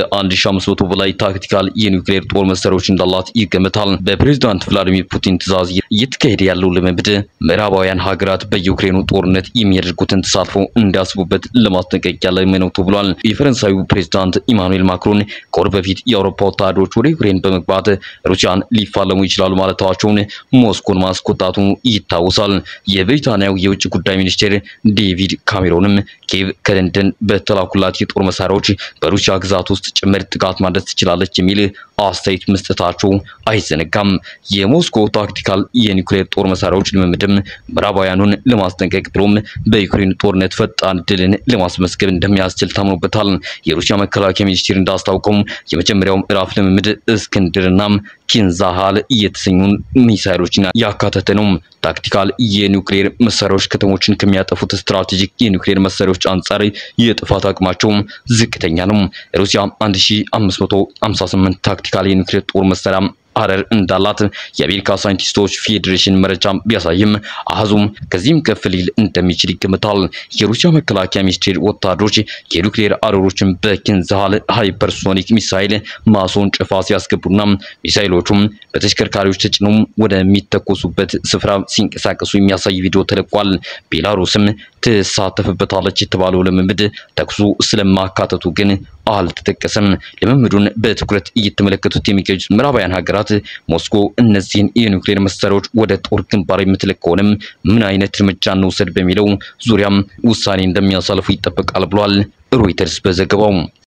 ከ1500 በላይ ታክቲካል የኒውክሌር ጦር መሳሪያዎች እንዳላት ይገመታል። በፕሬዝዳንት ቭላዲሚር ፑቲን ትዕዛዝ እየተካሄደ ያለው ልምምድ ምዕራባውያን ሀገራት በዩክሬኑ ጦርነት የሚያደርጉትን ተሳትፎ እንዲያስቡበት ለማስጠንቀቅ ያለመ ነው ተብሏል። የፈረንሳዩ ፕሬዝዳንት ኢማኑኤል ማክሮን ከወር በፊት የአውሮፓ ወታደሮች ወደ ዩክሬን በመግባት ሩሲያን ሊፋለሙ ይችላሉ ማለታቸውን ሞስኮን ማስቆጣቱ ይታወሳል። የብሪታንያው የውጭ ጉዳይ ሚኒስቴር ዴቪድ ካሜሮንም ኪየቭ ከለንደን በተላኩላት የጦር መሳሪያዎች በሩሲያ ግዛት ውስጥ ጭምር ጥቃት ማድረስ ትችላለች የሚል አስተያየት መስጠታቸው አይዘነጋም። የሞስኮ ታክቲካል የኒውክሌር ጦር መሳሪያዎች ልምምድም ምዕራባውያኑን ለማስጠንቀቅ ብሎም በዩክሬን ጦርነት ፈጣን ድልን ለማስመዝገብ እንደሚያስችል ታምኖበታል። የሩሲያ መከላከያ ሚኒስቴር እንዳስታውቀው የመጀመሪያው ምዕራፍ ልምምድ እስክንድርና ኪንዛሃል የተሰኙ ሚሳይሎችን ያካተተ ነው። ታክቲካል የኒውክሌር መሳሪያዎች ከተሞችን ከሚያጠፉት ስትራቴጂክ የኒውክሌር መሳሪያዎች አንጻር የጥፋት አቅማቸው ዝቅተኛ ነው። ሩሲያ 1558 ታክቲካል የኒውክሌር ጦር መሳሪያ አረር እንዳላት የአሜሪካ ሳይንቲስቶች ፌዴሬሽን መረጃ ቢያሳይም አሃዙም ከዚህም ከፍ ሊል እንደሚችል ይገምታል። የሩሲያ መከላከያ ሚኒስቴር ወታደሮች የኒውክሌር አረሮችን በኪንዛሃል ሃይፐርሶኒክ ሚሳይል ማስወንጨፊያ ሲያስገቡና ሚሳይሎቹም በተሽከርካሪዎች ተጭነው ወደሚተኮሱበት ስፍራ ሲንቀሳቀሱ የሚያሳይ ቪዲዮ ተለቋል። ቤላሩስም ትሳተፍበታለች የተባለው ልምምድ ተኩሱ ስለማካተቱ ግን አልተጠቀሰም። ልምምዱን በትኩረት እየተመለከቱት የሚገኙት ምዕራባውያን ሀገራት ሞስኮ እነዚህን የኒውክሌር መሳሪያዎች ወደ ጦር ግንባር የምትልክ ከሆነም ምን አይነት እርምጃ እንውሰድ በሚለው ዙሪያም ውሳኔ እንደሚያሳልፉ ይጠበቃል ብሏል ሮይተርስ በዘገባው።